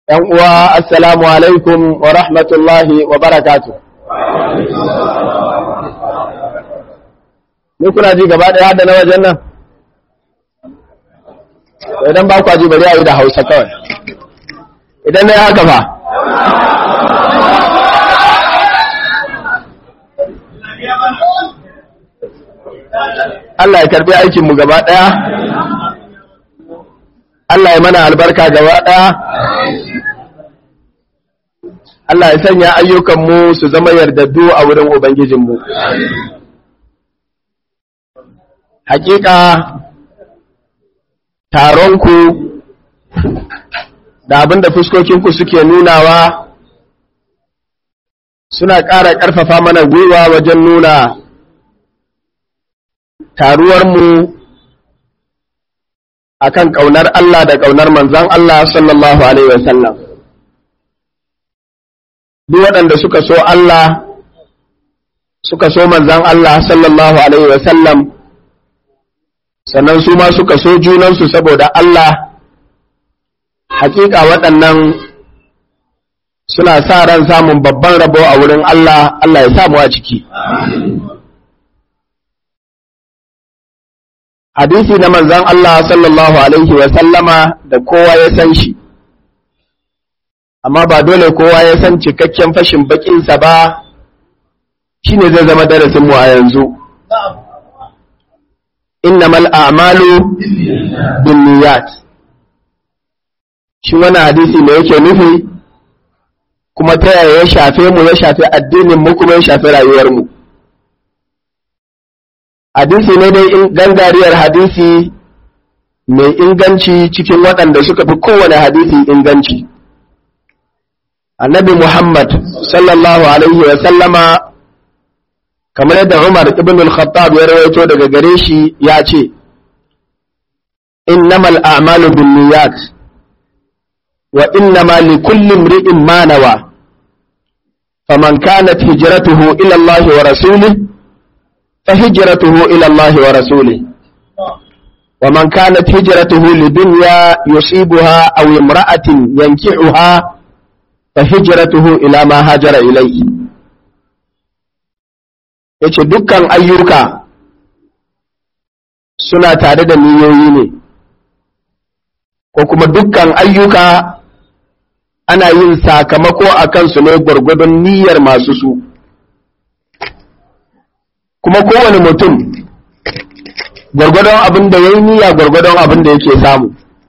‘Yan uwa, Assalamu alaikum wa rahmatullahi wa barakatu. Ni kuna ji gaba ɗaya da na wajen nan? Idan ba kwa ji bari a yi da Hausa kawai. Idan na yi haka ba. Allah ya karbi aikinmu gaba ɗaya. Allah ya mana albarka gaba ɗaya. Allah ya sanya ayyukanmu su zama yardaddu a wurin Ubangijinmu. Hakika taronku da abin da fuskokinku suke nunawa suna ƙara ƙarfafa mana gwiwa wajen nuna taruwarmu a kan ƙaunar Allah da ƙaunar manzan Allah sallallahu Alaihi wasallam. Duk waɗanda suka so Allah, suka so manzan Allah sallallahu Alaihi wasallam, sannan su ma suka so junansu saboda Allah, hakika waɗannan suna sa ran samun babban rabo a wurin Allah, Allah ya samu a ciki. hadisi na manzan Allah sallallahu Alaihi wasallama da kowa ya san shi, amma ba dole kowa ya san cikakken fashin bakinsa ba shi ne zai zama darasinmu a yanzu. Innamal a'malu bin niyat. Shi wani hadisi ne yake nufi, kuma ta yaya ya shafe mu ya shafe addinin mu kuma ya shafe rayuwarmu. mu. hadisi ne dai gangariyar hadisi mai inganci cikin waɗanda suka fi kowane hadisi inganci annabi muhammad sallallahu alaihi wa sallama kamar yadda umar ibn al-khattab ya rawaito daga gare shi ya ce innamal a'malu binniyat wa innama likulli imri'in ma nawa faman kanat hijratuhu ila Allah wa rasulihi فهجرته إلى الله ورسوله ومن كانت هجرته لدنيا يصيبها أو امرأة ينكحها فهجرته إلى ما هاجر إليه yace dukkan ayyuka suna tare da niyoyi ne ko kuma dukkan ayyuka ana yin sakamako a kansu ne gwargwadon niyyar masu su kuma kowane mutum gwargwadon abin da ya yi niyya gwargwadon abin da yake samu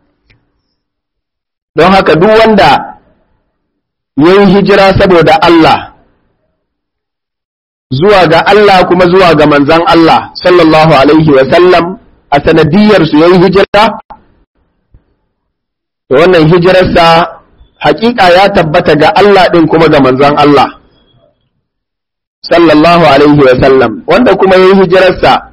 don haka duk wanda ya yi hijira saboda Allah zuwa ga Allah kuma zuwa ga manzan Allah sallallahu alaihi wasallam a sanadiyarsu ya yi hijira da wannan hijirarsa hakika ya tabbata ga Allah ɗin kuma ga manzan Allah sallallahu alaihi wa sallam wanda kuma yayi hijirarsa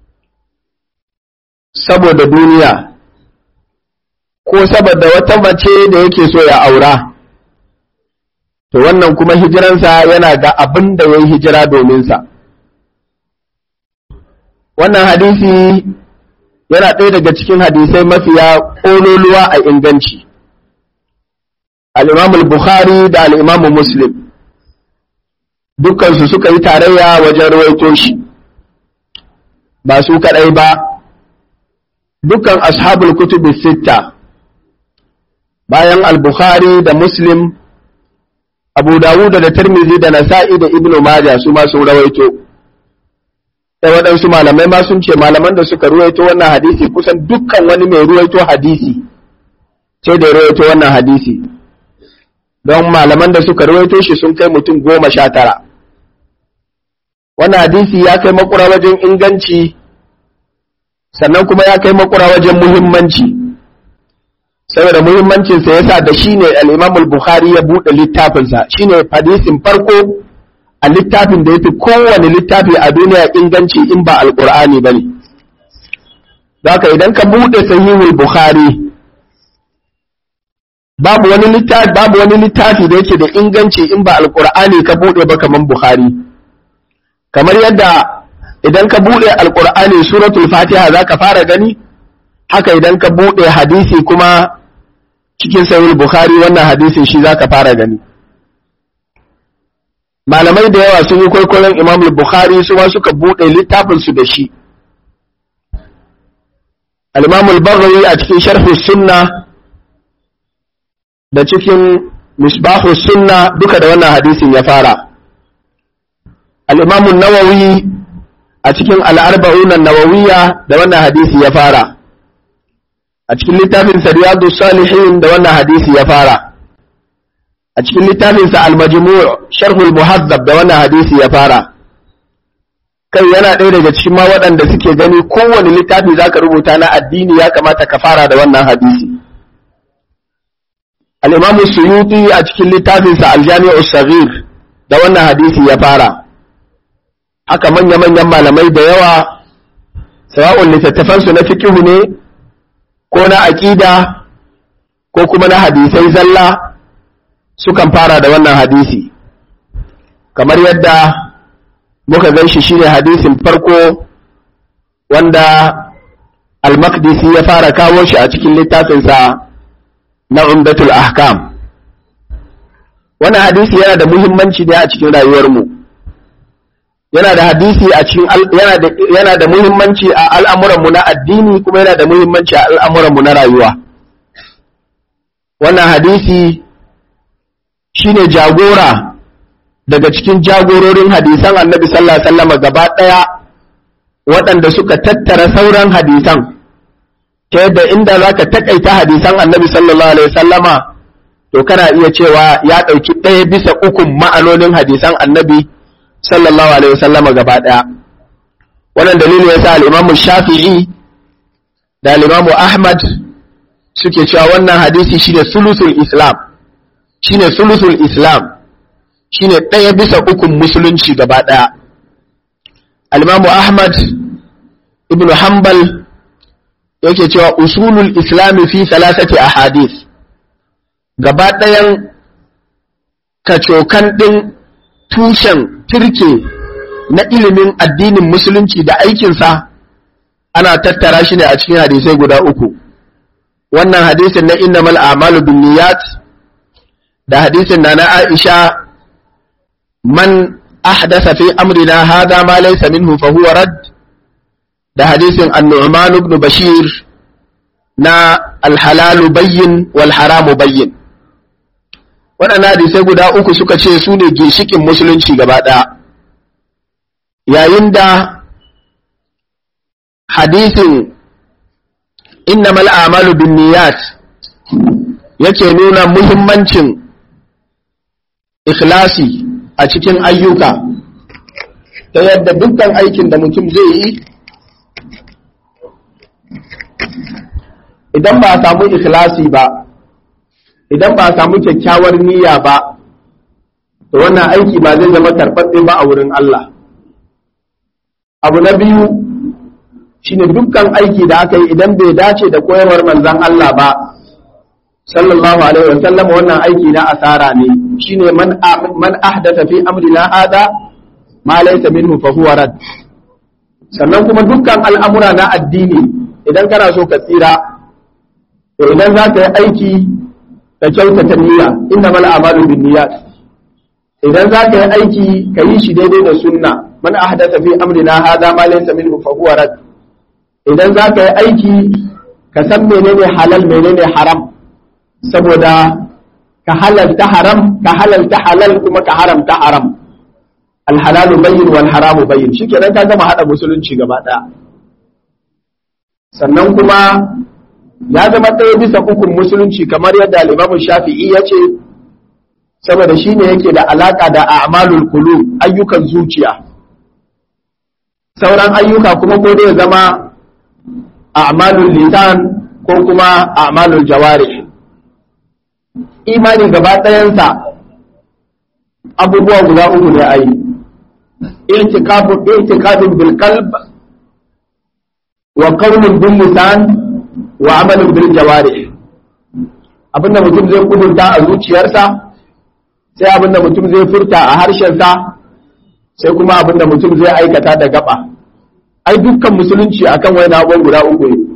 saboda duniya ko saboda wata mace da yake so ya aura to wannan kuma hijiransa yana ga abin da yayi hijira domin sa wannan hadisi yana ɗaya daga cikin hadisai mafiya ƙololuwa a inganci al-imam al-bukhari da al-imam muslim dukkansu suka yi tarayya wajen rawaito shi ba su kaɗai ba dukkan ashabul kutubi sitta bayan al-bukhari da muslim abu dawud da tirmidhi da nasa'i da ibnu majah su ma sun rawaito da waɗansu malamai ma sun ce malaman da suka ruwaito wannan hadisi kusan dukkan wani mai ruwaito hadisi sai da ruwaito wannan hadisi don malaman da suka ruwaito shi sun kai mutum goma sha tara wannan hadisi ya kai makura wajen inganci sannan kuma ya kai makura wajen muhimmanci saboda muhimmancinsa ya sa da shi ne al'imam bukhari ya buɗe littafinsa shi ne hadisin farko a littafin da ya fi kowane littafi a duniya inganci in ba alƙur'ani ba ne haka idan ka buɗe sahihul bukhari babu wani littafi babu wani littafi da yake da inganci in ba alƙur'ani ka buɗe ba kaman bukhari kamar yadda idan ka buɗe alƙur'ani suratul fatiha za ka fara gani haka idan ka buɗe hadisi kuma cikin sahih bukhari wannan hadisin shi zaka fara gani malamai da yawa sun yi kwaikwayon imam bukhari su ma suka buɗe littafin su da shi al-imam al-baghawi a cikin sharh sunna da cikin misbahu sunna duka da wannan hadisin ya fara al-imam an-nawawi a cikin al-arba'un an-nawawiyya da wannan hadisi ya fara a cikin littafin riyadu salihin da wannan hadisi ya fara a cikin littafin sa al-majmu' sharhul muhazzab da wannan hadisi ya fara kai yana ɗaya daga cikin ma waɗanda suke gani kowane littafi zaka rubuta na addini ya kamata ka fara da wannan hadisi al-imam suyuti a cikin littafin sa al-jami'u saghir da wannan hadisi ya fara haka manya-manyan malamai da yawa sawa'un littattafansu na fikihu ne ko na aƙida ko kuma na hadisai zalla sukan fara da wannan hadisi kamar yadda muka gan shi shine hadisin farko wanda al-maqdisi ya fara kawo shi a cikin littafinsa na umdatul ahkam wannan hadisi yana da muhimmanci ne a cikin rayuwarmu yana da hadisi a cikin yana da yana da muhimmanci a al'amuranmu na addini kuma yana da muhimmanci a al'amuranmu na rayuwa wannan hadisi shine jagora daga cikin jagororin hadisan annabi sallallahu alaihi wasallam gaba daya waɗanda suka tattara sauran hadisan ta yadda inda zaka takaita hadisan annabi sallallahu alaihi wasallama to kana iya cewa ya ɗauki ɗaya bisa ukun ma'anonin hadisan annabi sallallahu alaihi wasallama gaba daya wannan dalili yasa al-Imam Shafi'i da al-Imam Ahmad suke cewa wannan hadisi shine sulusul Islam shine sulusul Islam shine daya bisa ukun musulunci gaba daya al-Imam Ahmad ibn Hanbal yake cewa usulul Islam fi thalathati ahadith gaba dayan kacokan din tushen turke na ilimin addinin musulunci da aikinsa ana tattara shi ne a cikin hadisai guda uku wannan hadisin na innamal a'malu binniyat da hadisin na na Aisha man ahdasa fi amrina hada ma laysa minhu fa huwa rad da hadisin an-nu'man ibn bashir na al-halal bayyin wal haram bayyin waɗannan hadisai guda uku suka ce su ne ginshikin musulunci gaba ɗaya yayin da hadisin innamal a'malu bin niyat yake nuna muhimmancin ikhlasi a cikin ayyuka ta yadda dukkan aikin da mutum zai yi idan ba a samu ikhlasi ba idan ba a samu kyakkyawar niyya ba to wannan aiki ba zai zama karɓaɓɓe ba a wurin Allah abu na biyu shine dukkan aiki da aka yi idan bai dace da koyarwar manzon Allah ba sallallahu alaihi wa sallam wannan aiki na asara ne shine man man ahdatha fi amrina hada ma laysa minhu fa huwa rad sannan kuma dukkan al'amura na addini idan kana so ka tsira to idan za ka yi aiki da kyautata niyya innamal a'malu binniyat idan za ka yi aiki ka yi shi daidai da sunna man ahdatha fi amrina hadha ma laysa minhu fa huwa rad idan za ka yi aiki ka san menene halal menene haram saboda ka halalta haram ka halalta halal kuma ka haramta haram alhalalu bayyin wal haramu bayyin shikenan ka gama hada musulunci gaba daya sannan kuma ya zama ɗaya bisa ukun musulunci kamar yadda al-Imam Shafi'i ya ce saboda shi ne yake da alaƙa da a'malul kulu ayyukan zuciya sauran ayyuka kuma ko dai zama a'malul lisan ko kuma a'malul jawari imani gaba ɗayansa abubuwa guda uku ne ayi i'tikafun i'tikafun bil qalb wa qawlun bil lisan wa amalun bil jawari abinda mutum zai kudurta a zuciyarsa sai abinda mutum zai furta a harshensa sai kuma abinda mutum zai aikata da gaba ai dukkan musulunci akan wani abubuwan guda uku ne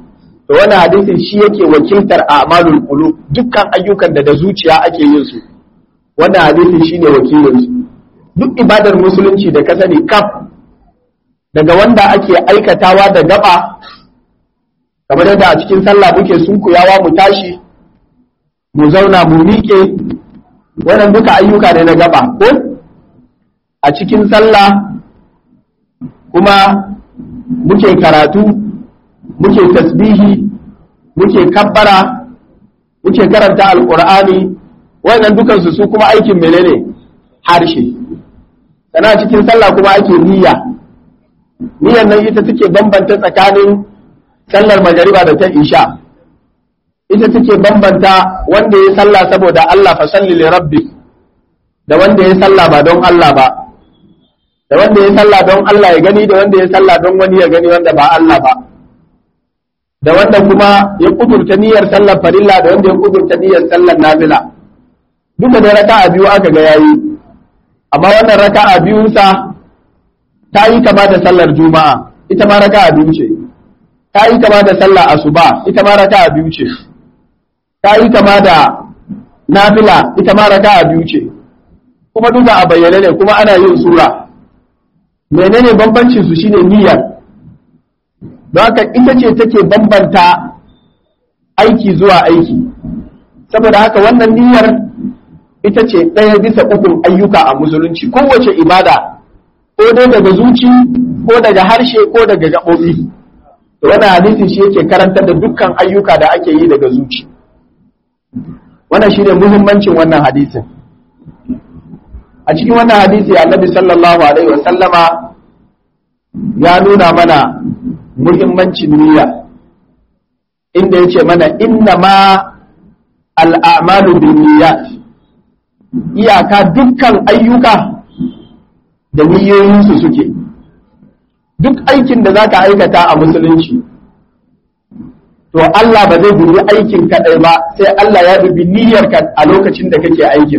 to wannan hadisin shi yake wakiltar a'malul qulub dukkan ayyukan da da zuciya ake yin su wannan hadisin shine wakilin su duk ibadar musulunci da ka sani kaf daga wanda ake aikatawa da gaba kamar yadda a cikin sallah muke sunkuyawa mu tashi mu zauna mu miƙe wannan duka ayyuka ne na gaba ko a cikin sallah kuma muke karatu muke tasbihi muke kabbara muke karanta alkur'ani wannan dukansu su kuma aikin menene harshe sana cikin sallah kuma ake niyya niyyar nan ita take bambanta tsakanin sallar magariba da ta isha ita take bambanta wanda ya sallah saboda Allah fa salli li rabbi da wanda ya sallah ba don Allah ba da wanda ya sallah don Allah ya gani da wanda ya sallah don wani ya gani wanda ba Allah ba da wanda kuma ya kudurta niyyar sallar farilla da wanda ya kudurta niyyar sallar nafila duka da raka'a biyu aka ga yayi amma wannan raka'a biyun sa ta yi kama da sallar juma'a ita ma raka'a biyu ce ta yi kama da sallar asuba ita ma raka'a biyu ce ta yi kama da nafila ita ma raka'a biyu ce kuma duka a bayyane ne kuma ana yin sura menene bambancin su shine niyyar don haka ita ce take bambanta aiki zuwa aiki saboda haka wannan niyyar ita ce ɗaya bisa ukun ayyuka a musulunci kowace ibada ko dai daga zuci ko daga harshe ko daga gaɓoɓi to wannan hadisin shi yake karantar da dukkan ayyuka da ake yi daga zuci wannan shine muhimmancin wannan hadisin a cikin wannan hadisi annabi sallallahu alaihi wa sallama ya nuna mana muhimmancin niyya inda yace mana inna ma al'amalu bin niyyat iyaka dukkan ayyuka da niyyoyinsu suke duk aikin da zaka aikata a musulunci to Allah ba zai dubi aikin kaɗai ba sai Allah ya dubi niyyarka a lokacin da kake aikin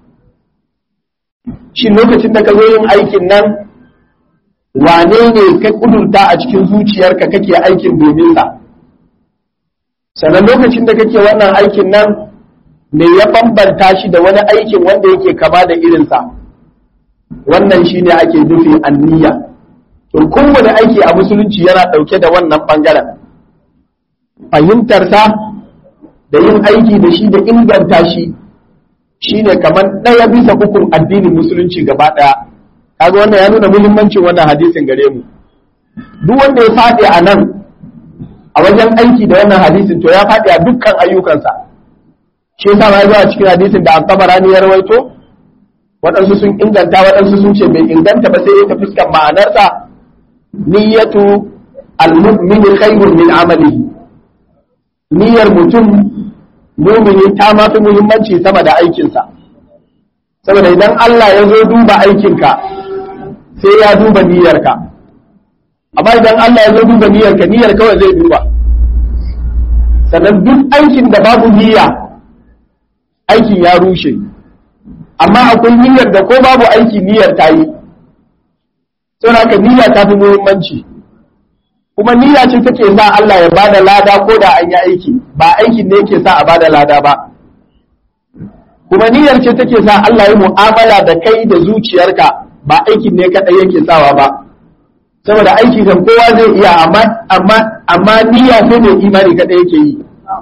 shi lokacin da ka zo yin aikin nan wane ne ka kudurta a cikin zuciyarka kake aikin domin sa sannan lokacin da kake wannan aikin nan me ya bambanta shi da wani aikin wanda yake kama da irinsa wannan shine ake nufi anniya to kowane aiki a musulunci yana ɗauke da wannan ɓangaren fahimtarsa da yin aiki da shi da inganta shi shine kamar ɗaya bisa ukun addinin musulunci gaba ɗaya kaga wannan ya nuna muhimmancin wannan hadisin gare mu duk wanda ya faɗi a nan a wajen aiki da wannan hadisin to ya faɗi a dukkan ayyukansa shi yasa ma zuwa cikin hadisin da al-Tabarani ya rawaito waɗansu sun inganta waɗansu sun ce bai inganta ba sai ta fuskar ma'anarsa niyyatu al-mu'min khairun min amalihi niyyar mutum mumini ta ma fi muhimmanci sama da aikinsa saboda idan Allah ya zo duba aikinka sai ya duba niyyarka amma idan Allah ya zo duba niyyarka niyyar kawai zai duba sannan duk aikin da babu niyya aikin ya rushe amma akwai niyyar da ko babu aiki niyyar ta yi saboda haka niyya ta fi muhimmanci kuma niyya ce take sa Allah ya bada lada ko da an yi aiki ba aikin ne yake sa a bada lada ba kuma niyyar ce take sa Allah ya mu'amala da kai da zuciyarka ba aikin ne kadai yake sawa ba saboda aiki kan kowa zai iya amma amma amma niyya sai ne imani kadai yake yi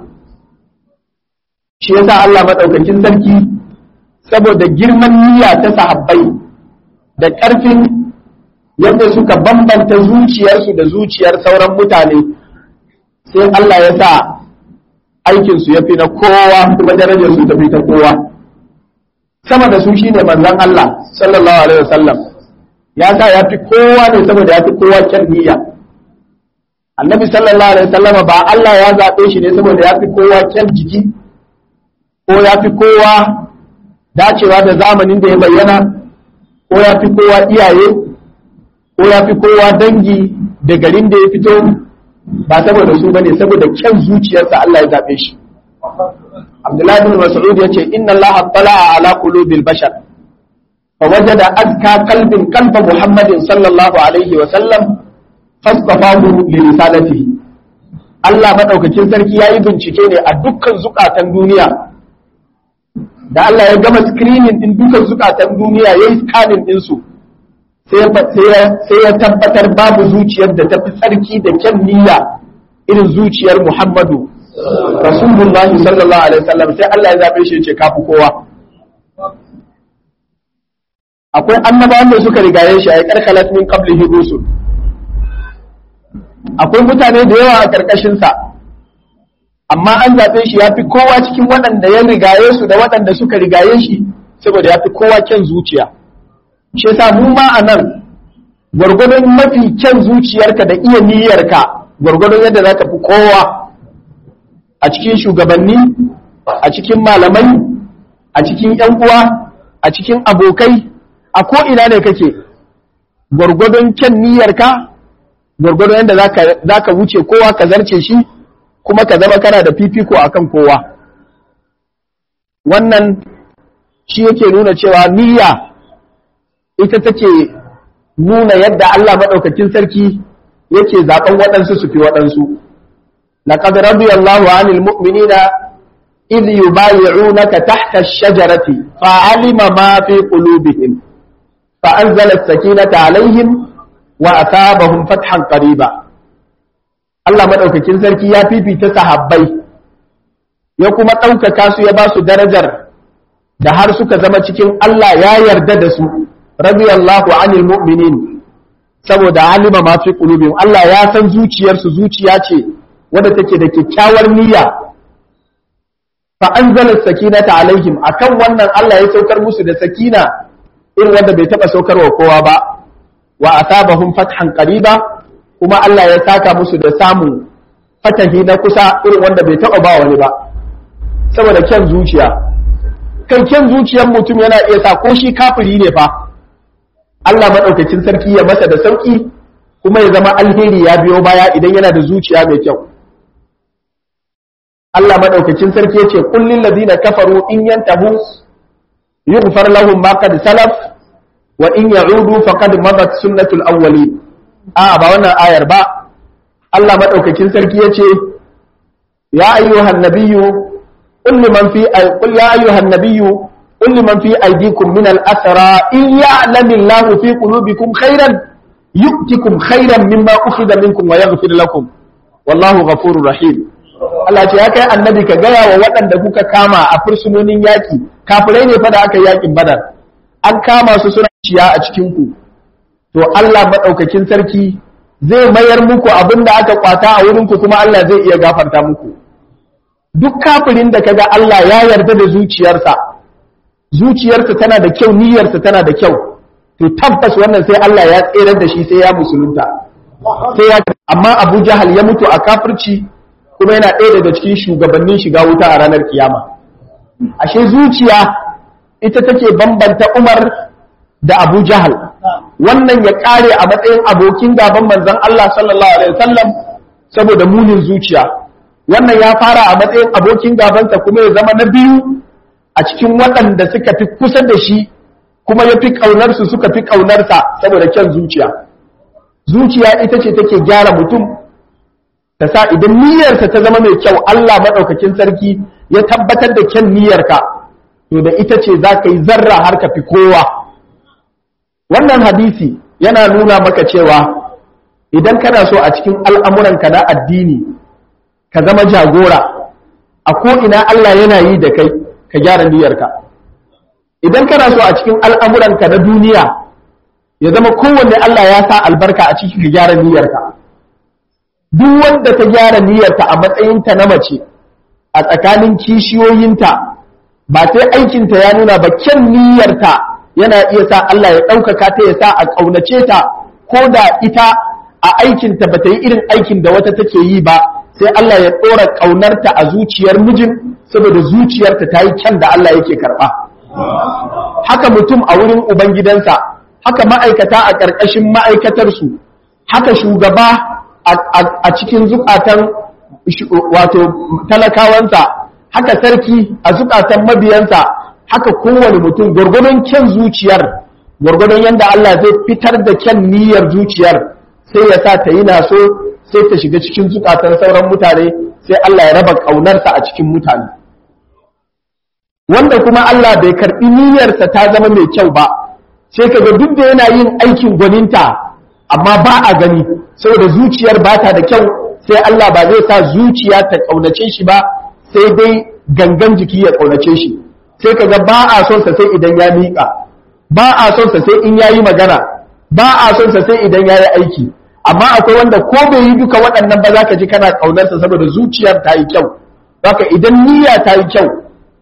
shi yasa Allah madaukakin sarki saboda girman niyya ta sahabbai da ƙarfin yadda suka bambanta zuciyarsu da zuciyar sauran mutane sai Allah ya sa aikinsu ya fi na kowa kuma darajarsu ta fi ta kowa sama da su shine manzon Allah sallallahu alaihi wasallam ya sa ya fi kowa ne saboda ya fi kowa kyan niyya annabi sallallahu alaihi wasallam ba Allah ya zaɓe shi ne saboda ya fi kowa kyan jiki ko ya fi kowa dacewa da zamanin da ya bayyana ko ya fi kowa iyaye ko ya fi kowa dangi da garin da ya fito ba saboda su bane saboda kyan zuciyarsa Allah ya zaɓe shi Abdullahi bin Mas'ud yace inna Allah tala'a ala qulubil bashar fa wajada azka qalbin qalba Muhammadin sallallahu alaihi wa sallam fastafahu li risalatihi Allah maɗaukakin sarki ya yi bincike ne a dukkan zukatan duniya da Allah ya gama screening din dukkan zukatan duniya ya yi scanning ɗinsu sai ya tabbatar babu zuciyar da ta fi tsarki da kyan niyya irin zuciyar Muhammadu Rasulullah sallallahu alaihi wasallam sai Allah ya zabe shi ya ce kafi kowa akwai annabawan da suka rigaye shi a karkalat min qablihi rusul akwai mutane da yawa a karkashin sa amma an zabe shi yafi kowa cikin waɗanda ya rigaye su da waɗanda suka rigaye shi saboda yafi kowa kyan zuciya shi yasa mu ma anan gwargwadon mafi kyan zuciyarka da iya niyyarka gwargwadon yadda za ka fi kowa a cikin shugabanni a cikin malamai a cikin ‘yan uwa a cikin abokai a ko'ina ne kake gwargwadon kyan niyyarka gwargwadon yadda za ka wuce kowa ka zarce shi kuma ka zama kana da fifiko a kan kowa wannan shi yake nuna cewa niyya ita take nuna yadda Allah maɗaukakin sarki yake zaɓen waɗansu su fi waɗansu. لقد رضي الله عن المؤمنين إذ يبايعونك تحت الشجرة فعلم ما في قلوبهم فأنزل السكينة عليهم وأثابهم فتحا قريبا Allah maɗaukakin sarki ya fifita sahabbai ya kuma ɗaukaka su ya ba su darajar da har suka zama cikin Allah ya yarda da su radiyallahu anil mu'minin saboda alima ma fi qulubihim Allah ya san zuciyarsu zuciya ce wadda take da kyakkyawar niyya fa anzala sakinata alaihim akan wannan Allah ya saukar musu da sakina irin wanda bai taba saukarwa kowa ba wa asabahum fathan qariba kuma Allah ya saka musu da samun fatahi na kusa irin wanda bai taba ba wani ba saboda kyan zuciya kan kyan zuciyar mutum yana iya sa ko shi kafiri ne fa Allah madaukakin sarki ya masa da sauki kuma ya zama alheri ya biyo baya idan yana da zuciya mai kyau Allah madaukakin sarki yace kullil ladina kafaru in yantahu yughfar lahum ma qad salaf wa in ya'udu faqad madat sunnatul awwalin a ba wannan ayar ba Allah madaukakin sarki yace ya ayyuhan nabiyyu qul liman fi qul ya ayyuhan nabiyyu qul liman fi aydikum min al-asra in ya'lamillahu fi qulubikum khairan yu'tikum khairan mimma ukhidha minkum wa yaghfir lakum wallahu ghafurur rahim Allah ce ya kai annabi ka gaya wa waɗanda kuka kama a fursunonin yaƙi kafirai ne fa da aka yaƙin badar an kama su suna ciya a cikin ku to Allah madaukakin sarki zai mayar muku abin da aka kwata a wurin ku kuma Allah zai iya gafarta muku duk kafirin da kaga Allah ya yarda da zuciyarsa zuciyarsa tana da kyau niyyarsa tana da kyau to tabbas wannan sai Allah ya tserar da shi sai ya musulunta sai ya amma Abu Jahal ya mutu a kafirci kuma yana ɗaya daga cikin shugabannin shiga wuta a ranar kiyama ashe zuciya ita take bambanta Umar da Abu Jahal wannan ya kare a matsayin abokin gaban manzon Allah sallallahu alaihi wasallam saboda munin zuciya wannan ya fara a matsayin abokin gabansa kuma ya zama na biyu a cikin waɗanda suka fi kusa da shi kuma ya fi ƙaunarsu suka fi ƙaunarsa saboda kyan zuciya zuciya ita ce take gyara mutum ta sa idan niyyarsa ta zama mai kyau Allah maɗaukakin sarki ya tabbatar da kyan niyyarka to da ita ce za ka yi zarra har ka fi kowa wannan hadisi yana nuna maka cewa idan kana so a cikin al'amuranka na addini ka zama jagora a ko'ina Allah yana yi da kai ka gyara niyyarka idan kana so a cikin al'amuranka na duniya ya zama kowanne Allah ya sa albarka a cikin ka gyara niyyarka duk wanda ta gyara niyyarta a matsayinta na mace a tsakanin kishiyoyinta ba sai aikinta ya nuna ba kyan niyyarta yana iya sa Allah ya ɗaukaka ta ya sa a ƙaunace ta ko da ita a aikinta ba ta yi irin aikin da wata take yi ba sai Allah ya ɗora ƙaunarta a zuciyar mijin saboda zuciyarta ta yi kyan da Allah yake karɓa haka mutum a wurin ubangidansa haka ma'aikata a ƙarƙashin ma'aikatarsu haka shugaba a cikin zukatan wato talakawansa haka sarki a zukatan mabiyansa haka kowane mutum gwargwadon kyan zuciyar gwargwadon yadda Allah zai fitar da kyan niyyar zuciyar sai ya sa ta yi naso sai sai ta shiga cikin zukatan sauran mutane sai Allah ya raba ƙaunarsa a cikin mutane wanda kuma Allah bai karɓi niyyarsa ta zama mai kyau ba sai kaga duk da yana yin aikin gwaninta amma ba a gani saboda zuciyar ba ta da kyau sai Allah ba zai sa zuciya ta ƙaunace shi ba sai dai gangan jiki ya ƙaunace shi sai kaga ba a son sa sai idan ya miƙa ba a son sa sai in yayi magana ba a son sa sai idan yayi aiki amma akwai wanda ko bai yi duka waɗannan ba za ka ji kana ƙaunarsa saboda zuciyar ta yi kyau haka idan niyya ta yi kyau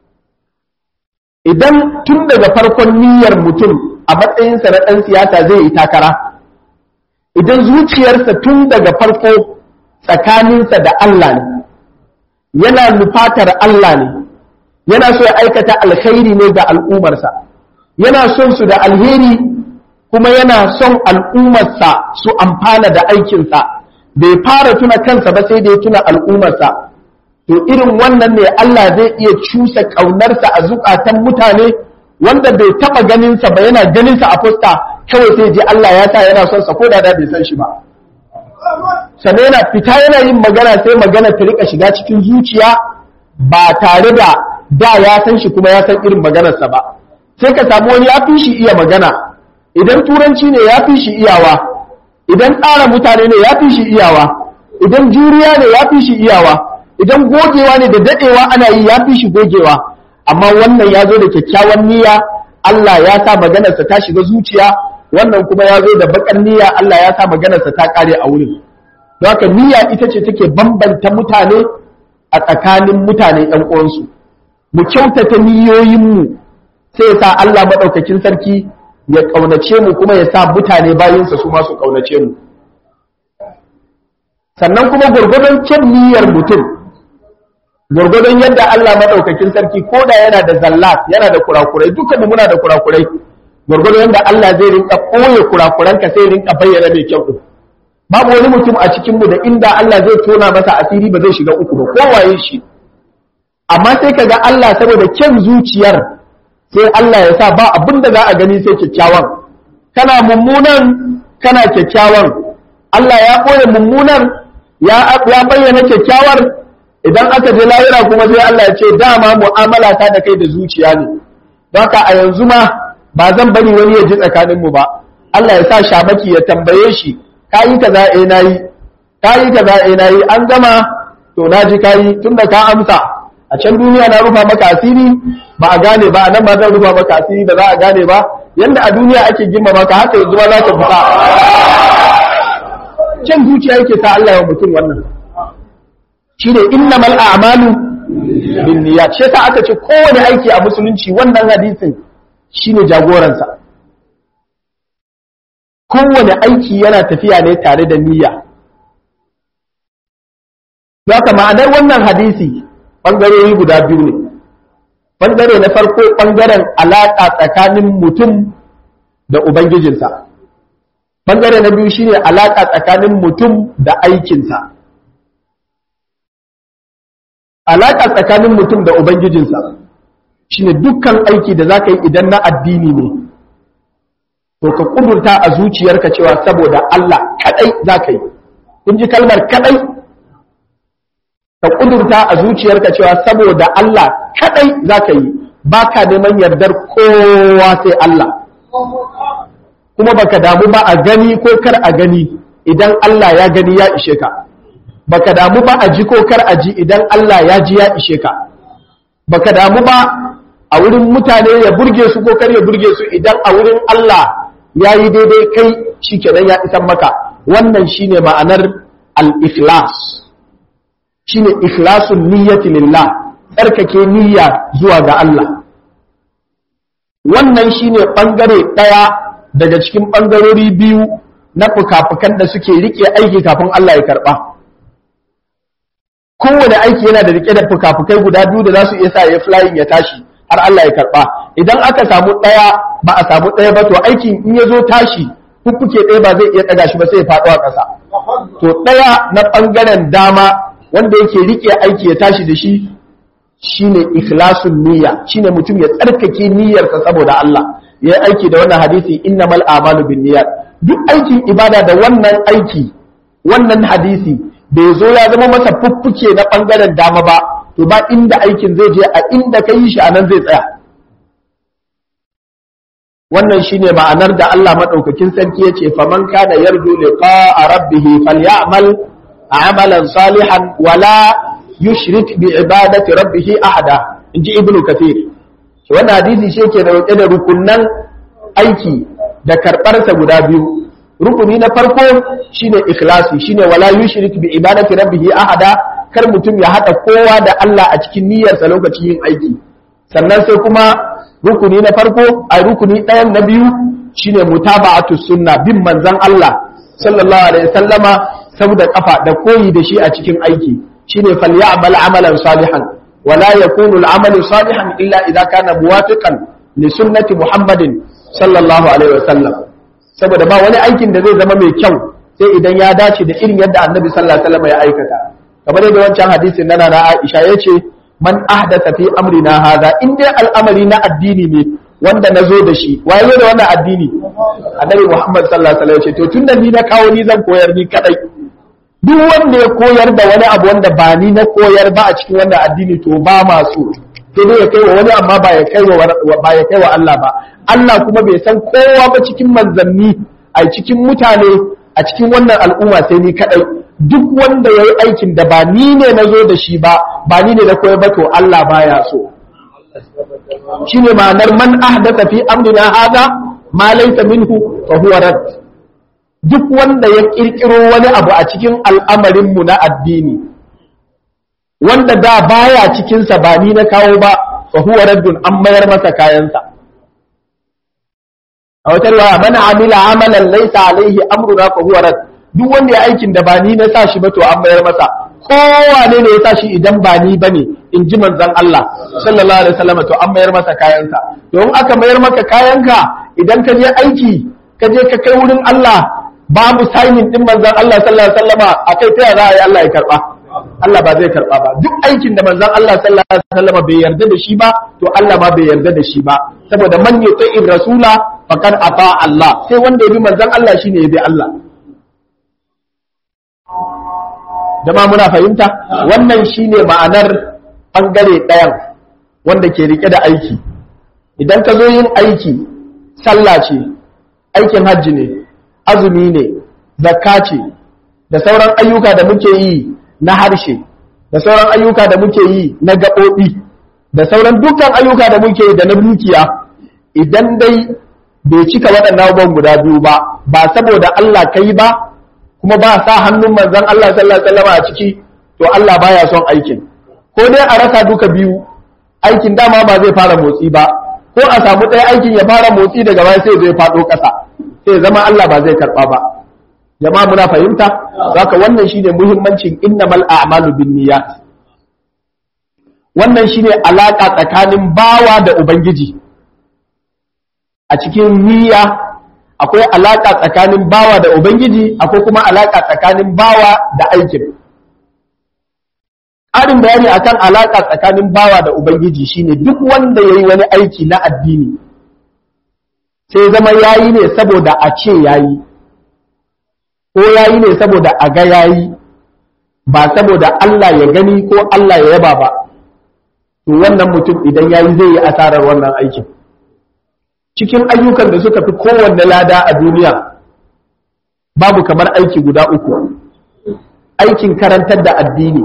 idan tun daga farkon niyyar mutum a matsayinsa na ɗan siyasa zai yi takara idan zuciyarsa tun daga farko tsakaninsa da Allah ne yana nufatar Allah ne yana so ya aikata alkhairi ne ga al'ummarsa yana son su da alheri kuma yana son al'ummarsa su amfana da aikinsa bai fara tuna kansa ba sai da ya tuna al'ummarsa to irin wannan ne Allah zai iya cusa ƙaunarsa a zukatan mutane wanda bai taɓa ganinsa ba yana ganinsa a fuska kawai sai ji Allah ya sa yana son sa ko da bai san shi ba sannan yana fita yana yin magana sai magana ta rika shiga cikin zuciya ba tare da da ya san shi kuma ya san irin maganarsa ba sai ka samu wani ya fi shi iya magana idan turanci ne ya fi shi iyawa idan tsara mutane ne ya fi shi iyawa idan juriya ne ya fi shi iyawa idan gogewa ne da dadewa ana yi ya fi shi gogewa amma wannan ya zo da kyakkyawan niyya Allah ya sa maganarsa ta shiga zuciya wannan kuma ya zo da bakan niyya Allah ya sa maganarsa ta kare a wurin don haka niyya ita ce take bambanta mutane a tsakanin mutane ɗan uwansu mu kyautata niyoyinmu sai ya sa Allah maɗaukakin sarki ya ƙaunace mu kuma ya sa mutane bayinsa su masu ƙaunace mu sannan kuma gwargwadon kyan niyyar mutum gwargwadon yadda Allah maɗaukakin sarki ko da yana da zallat yana da kurakurai dukkan mu muna da kurakurai gwargwadon yadda Allah zai rinka ɓoye kurakuranka sai rinka bayyana mai kyau ɗin babu wani mutum a cikin mu da inda Allah zai tona masa asiri ba zai shiga uku ba kowaye shi amma sai kaga Allah saboda kyan zuciyar sai Allah ya sa ba abin da za a gani sai kyakkyawan kana mummunan kana kyakkyawan Allah ya ɓoye mummunan ya bayyana kyakkyawar idan aka je lahira kuma sai Allah ya ce dama mu'amala ta da kai da zuciya ne haka a yanzu ma ba zan bari wani ya ji tsakanin mu ba Allah ya sa shamaki ya tambaye shi kayi kaza eh nayi kayi kaza eh nayi an gama to naji kayi tunda ka amsa a can duniya na rufa maka asiri ba a gane ba nan ba zan rufa maka asiri da za a gane ba yanda a duniya ake girma maka haka yanzu ma za ka fita can zuciya yake sa Allah ya mutum wannan shine innamal a'malu binniyat shi yasa aka ce kowane aiki a musulunci wannan hadisin shine jagoransa kowane aiki yana tafiya ne tare da niyya Zaka ma'anar wannan hadisi ɓangarori guda biyu ne ɓangare na farko ɓangaren alaƙa tsakanin mutum da ubangijinsa ɓangare na biyu shine alaƙa tsakanin mutum da aikinsa alaƙa tsakanin mutum da ubangijinsa shine dukkan aiki da za ka yi idan na addini ne to ka ƙudurta a zuciyarka cewa saboda Allah kaɗai za ka yi kun ji kalmar kaɗai ka ƙudurta a zuciyarka cewa saboda Allah kaɗai za ka yi ba ka neman yardar kowa sai Allah kuma baka damu ba a gani ko kar a gani idan Allah ya gani ya ishe ka baka damu ba a ji ko kar a ji idan Allah ya ji ya ishe ka baka damu ba a wurin mutane ya burge su ko kar ya burge su idan a wurin Allah ya yi daidai kai shikenan ya isan maka wannan shine ma'anar al-ikhlas shine ikhlasun niyyati lillah tsarkake niyya zuwa ga Allah wannan shine bangare daya daga cikin bangarori biyu na fukafukan da suke rike aiki kafin Allah ya karba kowane aiki yana da rike da fukafukai guda biyu da za su iya sa ya flying ya tashi har Allah ya karba idan aka samu daya ba a samu daya ba to aikin in ya zo tashi fuffuke ɗaya ba zai iya ɗaga shi ba sai ya faɗo a ƙasa to ɗaya na ɓangaren dama wanda yake rike aiki ya tashi da shi shine ikhlasun niyya shine mutum ya tsarkake niyyarsa saboda Allah yayi aiki da wannan hadisi innamal a'malu binniyat duk aikin ibada da wannan aiki wannan hadisi bai zo ya zama masa fuffuke na ɓangaren dama ba to ba inda aikin zai je a inda ka yi shi a nan zai tsaya wannan shine ma'anar da Allah maɗaukakin sarki ya ce faman kana yarju liqa'a rabbih falyamal amalan salihan wala yushrik bi ibadati rabbih ahada inji ibnu kathir wannan hadisi shi ke da da rukunnan aiki da karɓarsa guda biyu rukuni na farko shine ikhlasi shine wala yushrik bi ibadati rabbih ahada kar mutum ya hada kowa da Allah a cikin niyyarsa lokacin yin aiki sannan sai kuma rukuni na farko a rukuni ɗayan na biyu shine mutaba'atu sunna bin manzon Allah sallallahu alaihi wasallama sau da kafa da koyi da shi a cikin aiki shine falya'mal amalan salihan wala yakunu al-amalu salihan illa idza kana muwafiqan li sunnati muhammadin sallallahu alaihi wasallam saboda ba wani aikin da zai zama mai kyau sai idan ya dace da irin yadda annabi sallallahu alaihi wasallam ya aikata kamar yadda wancan hadisin na na Aisha yace man ahdatha fi amrina hadha in dai al'amari na addini ne wanda na zo da shi waye zo da wannan addini annabi Muhammad sallallahu alaihi wasallam yace to tunda ni na kawo ni zan koyar ni kadai duk wanda ya koyar da wani abu wanda ba ni na koyar ba a cikin wannan addini to ba ma so sai dai ya kai wa wani amma ba ya kai wa ba ya kai wa Allah ba Allah kuma bai san kowa ba cikin manzanni a cikin mutane a cikin wannan al'umma sai ni kadai duk wanda ya yi aikin da ba ni ne na zo da shi ba ba ni ne na koyar ba to Allah baya so shi ne ma'anar man ahdatha fi amrina hada ma laysa minhu fa huwa rad duk wanda ya kirkiro wani abu a cikin al'amarin mu na addini wanda da baya cikin sa ba ni na kawo ba fa huwa raddun an mayar masa kayansa a wata riwaya man amila amalan laysa alaihi amruna fa huwa rad duk wanda ya aikin da ba ni na sa shi ba to an mayar masa kowane ne ya sa shi idan ba ni bane in ji manzon Allah sallallahu alaihi wasallam to an mayar masa kayansa to in aka mayar maka kayanka idan ka je aiki ka je ka kai wurin Allah babu signing din manzon Allah sallallahu alaihi wasallama akai ta za a yi Allah ya karba Allah ba zai karba ba duk aikin da manzon Allah sallallahu alaihi wasallama bai yarda da shi ba to Allah ma bai yarda da shi ba saboda man yuti'ir rasula faqad ata Allah sai wanda ya bi manzon Allah shine ya bi Allah jama muna fahimta wannan shine ma'anar bangare ɗayan wanda ke rike da aiki idan ka zo yin aiki sallah ce aikin hajji ne azumi ne zakka ce da sauran ayyuka da muke yi na harshe da sauran ayyuka da muke yi na gaɓoɓi da sauran dukkan ayyuka da muke yi da na dukiya idan dai bai cika waɗannan abubuwan guda biyu ba ba saboda Allah kai ba kuma ba sa hannun manzon Allah sallallahu alaihi wasallam a ciki to Allah baya son aikin ko dai a rasa duka biyu aikin dama ba zai fara motsi ba ko a samu ɗaya aikin ya fara motsi daga baya sai zai faɗo ƙasa sai zama Allah ba zai karɓa ba jama'a muna fahimta zaka wannan shine muhimmancin innamal a'malu binniyat wannan shine alaka tsakanin bawa da ubangiji a cikin niyya akwai alaƙa tsakanin bawa da Ubangiji, akwai kuma alaƙa tsakanin bawa da aikin. Ƙarin bayani akan alaƙa tsakanin bawa da Ubangiji shine duk wanda ya yi wani aiki na addini, sai zama ya yi ne saboda a ce ya yi, ko ya yi ne saboda a ga ya yi, ba saboda Allah ya gani ko Allah ya yaba ba, to wannan mutum idan ya yi zai yi asarar wannan aikin. cikin ayyukan da suka fi kowanne lada a duniya babu kamar aiki guda uku aikin karantar da addini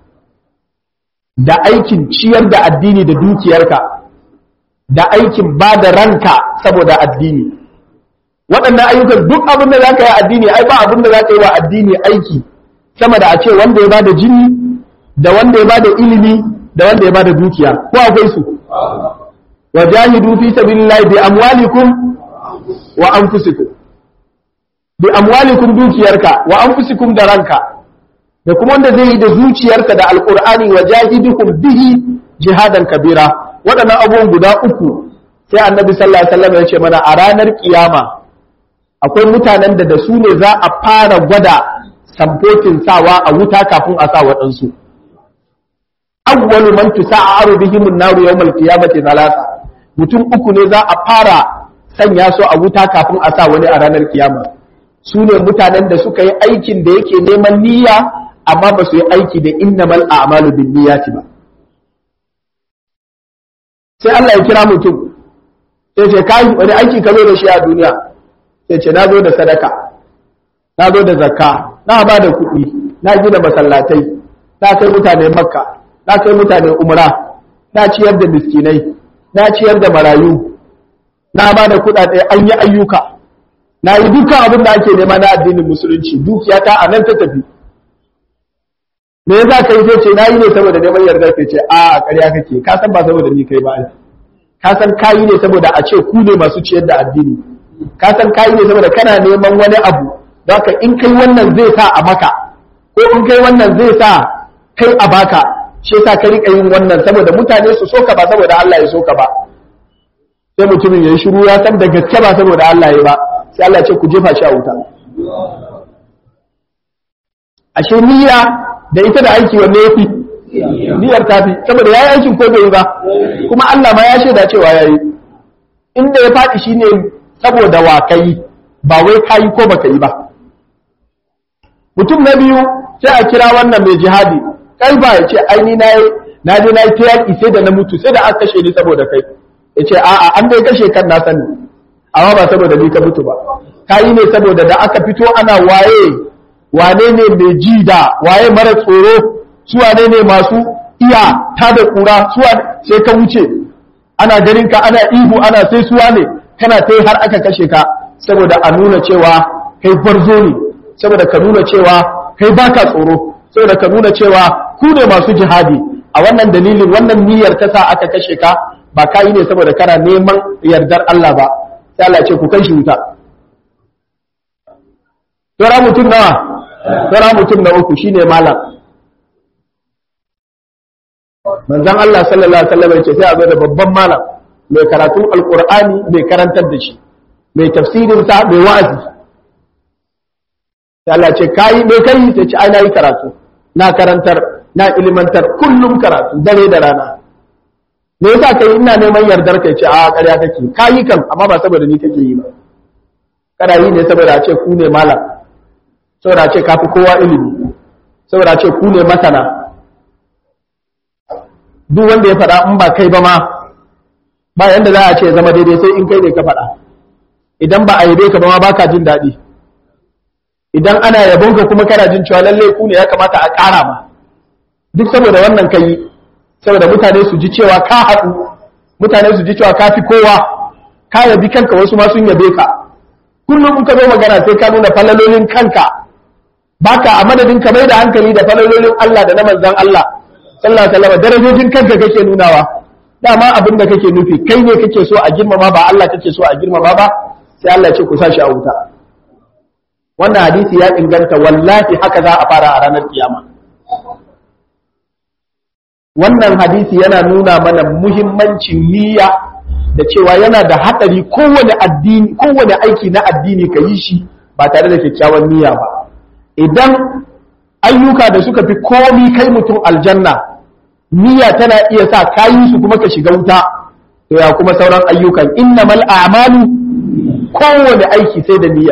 da aikin ciyar da addini da dukiyarka da aikin ba da ranka saboda addini waɗannan ayyukan duk abin da za ka yi addini ai ba abin da za ka yi wa addini aiki sama da a ce wanda ya ba da jini da wanda ya ba da ilimi da wanda ya ba da dukiya ko akwai su wajahidu fi sabilillahi bi amwalikum wa anfusikum bi amwalikum dukiyarka wa anfusikum da ranka da kuma wanda zai yi da zuciyarka da alqur'ani wajahidukum bihi jihadan kabira waɗannan abubuwan guda uku sai annabi sallallahu alaihi wasallam ya ce mana a ranar kiyama akwai mutanen da da su ne za a fara gwada samfotin sawa a wuta kafin a sa waɗansu awwalu man tusa'aru bihim an-naru yawm al-qiyamati thalatha mutum uku ne za a fara sanya su a wuta kafin a sa wani a ranar kiyama su ne mutanen da suka yi aikin da yake neman niyya amma ba su yi aiki da innamal a'malu bin niyyati ba sai Allah ya kira mutum sai ce kai wani aiki ka zo da shi a duniya sai ce na zo da sadaka na zo da zakka na ba da kuɗi na gina masallatai na kai mutane makka na kai mutane umra na ciyar da miskinai na ciyar da marayu na ba da kuɗaɗe an yi ayyuka na yi dukkan abin da ake nema na addinin musulunci dukiyata a nan ta tafi me yasa kai sai ce nayi ne saboda neman yarda sai ce a ƙarya kake ka san ba saboda ni kai ba ka san kayi ne saboda a ce ku ne masu ciyar da addini ka san kayi ne saboda kana neman wani abu don haka in kai wannan zai sa a maka ko in kai wannan zai sa kai a baka shi yasa ka rika yin wannan saboda mutane su soka ba saboda Allah ya soka ba sai mutumin ya yi shiru ya san da gaske ba saboda Allah ya ba sai Allah ce ku jefa shi a wuta ashe niyya da ita da aiki wanne yafi niyyar ta fi saboda yayi aikin ko bai yi ba kuma Allah ma ya shaida cewa yayi inda ya faɗi shine saboda wa kai ba wai kai ko baka yi ba mutum na biyu sai a kira wannan mai jihadi kai ba ya ce ai ni nayi na je na yi ta yaƙi sai da na mutu sai da aka kashe ni saboda kai ya ce a'a an dai kashe kan na sani amma ba saboda ni ka mutu ba ka yi ne saboda da aka fito ana waye wane ne mai ji da waye mara tsoro su wane ne masu iya ta da kura su sai ka wuce ana ganin ka ana ihu ana sai suwa ne kana ta har aka kashe ka saboda a nuna cewa kai barzo ne saboda ka nuna cewa kai baka tsoro saboda ka nuna cewa ku ne masu jihadi a wannan dalilin wannan niyyar ta sa aka kashe ka ba ka yi ne saboda kana neman yardar Allah ba sai Allah ce ku kai shi wuta Tora mutum nawa Tora mutum na uku shine malam manzon Allah sallallahu alaihi wasallam ce sai a zo da babban malam mai karatun alqur'ani mai karantar da shi mai tafsirin sa mai wa'azi sai Allah ce kai me kai sai ce ai na yi karatu na karantar na ilimantar kullum karatu dare da rana me yasa kai ina neman yardar kai ce a ƙarya kake kayi kan amma ba saboda ni kake yi ba kana yi ne saboda a ce ku ne malam saboda a ce kafi kowa ilimi saboda a ce ku ne masana duk wanda ya faɗa in ba kai ba ma ba yanda za a ce zama daidai sai in kai ne ka faɗa idan ba a yabe ka ba ma baka jin daɗi idan ana yabon ka kuma kana jin cewa lalle ku ne ya kamata a ƙara ma duk saboda wannan kai saboda mutane su ji cewa ka haɗu mutane su ji cewa ka fi kowa ka yabi kanka wasu ma sun yabe ka kullum in ka zo magana sai ka nuna falalolin kanka baka a madadin ka mai da hankali da falalolin Allah da na manzon Allah sallallahu alaihi wasallam darajojin kanka kake nunawa dama abin da kake nufi kai ne kake so a girmama ba Allah kake so a girmama ba sai Allah ce ku sa shi a wuta wannan hadisi ya inganta wallahi haka za a fara a ranar kiyama wannan hadisi yana nuna mana muhimmancin niyya da cewa yana da haɗari kowane addini kowane aiki na addini ka yi shi ba tare da kyakkyawan niyya ba idan ayyuka da suka fi komi kai mutum aljanna niyya tana iya sa kayi su kuma ka shiga wuta to ya kuma sauran ayyukan innamal a'malu kowane aiki sai da niyya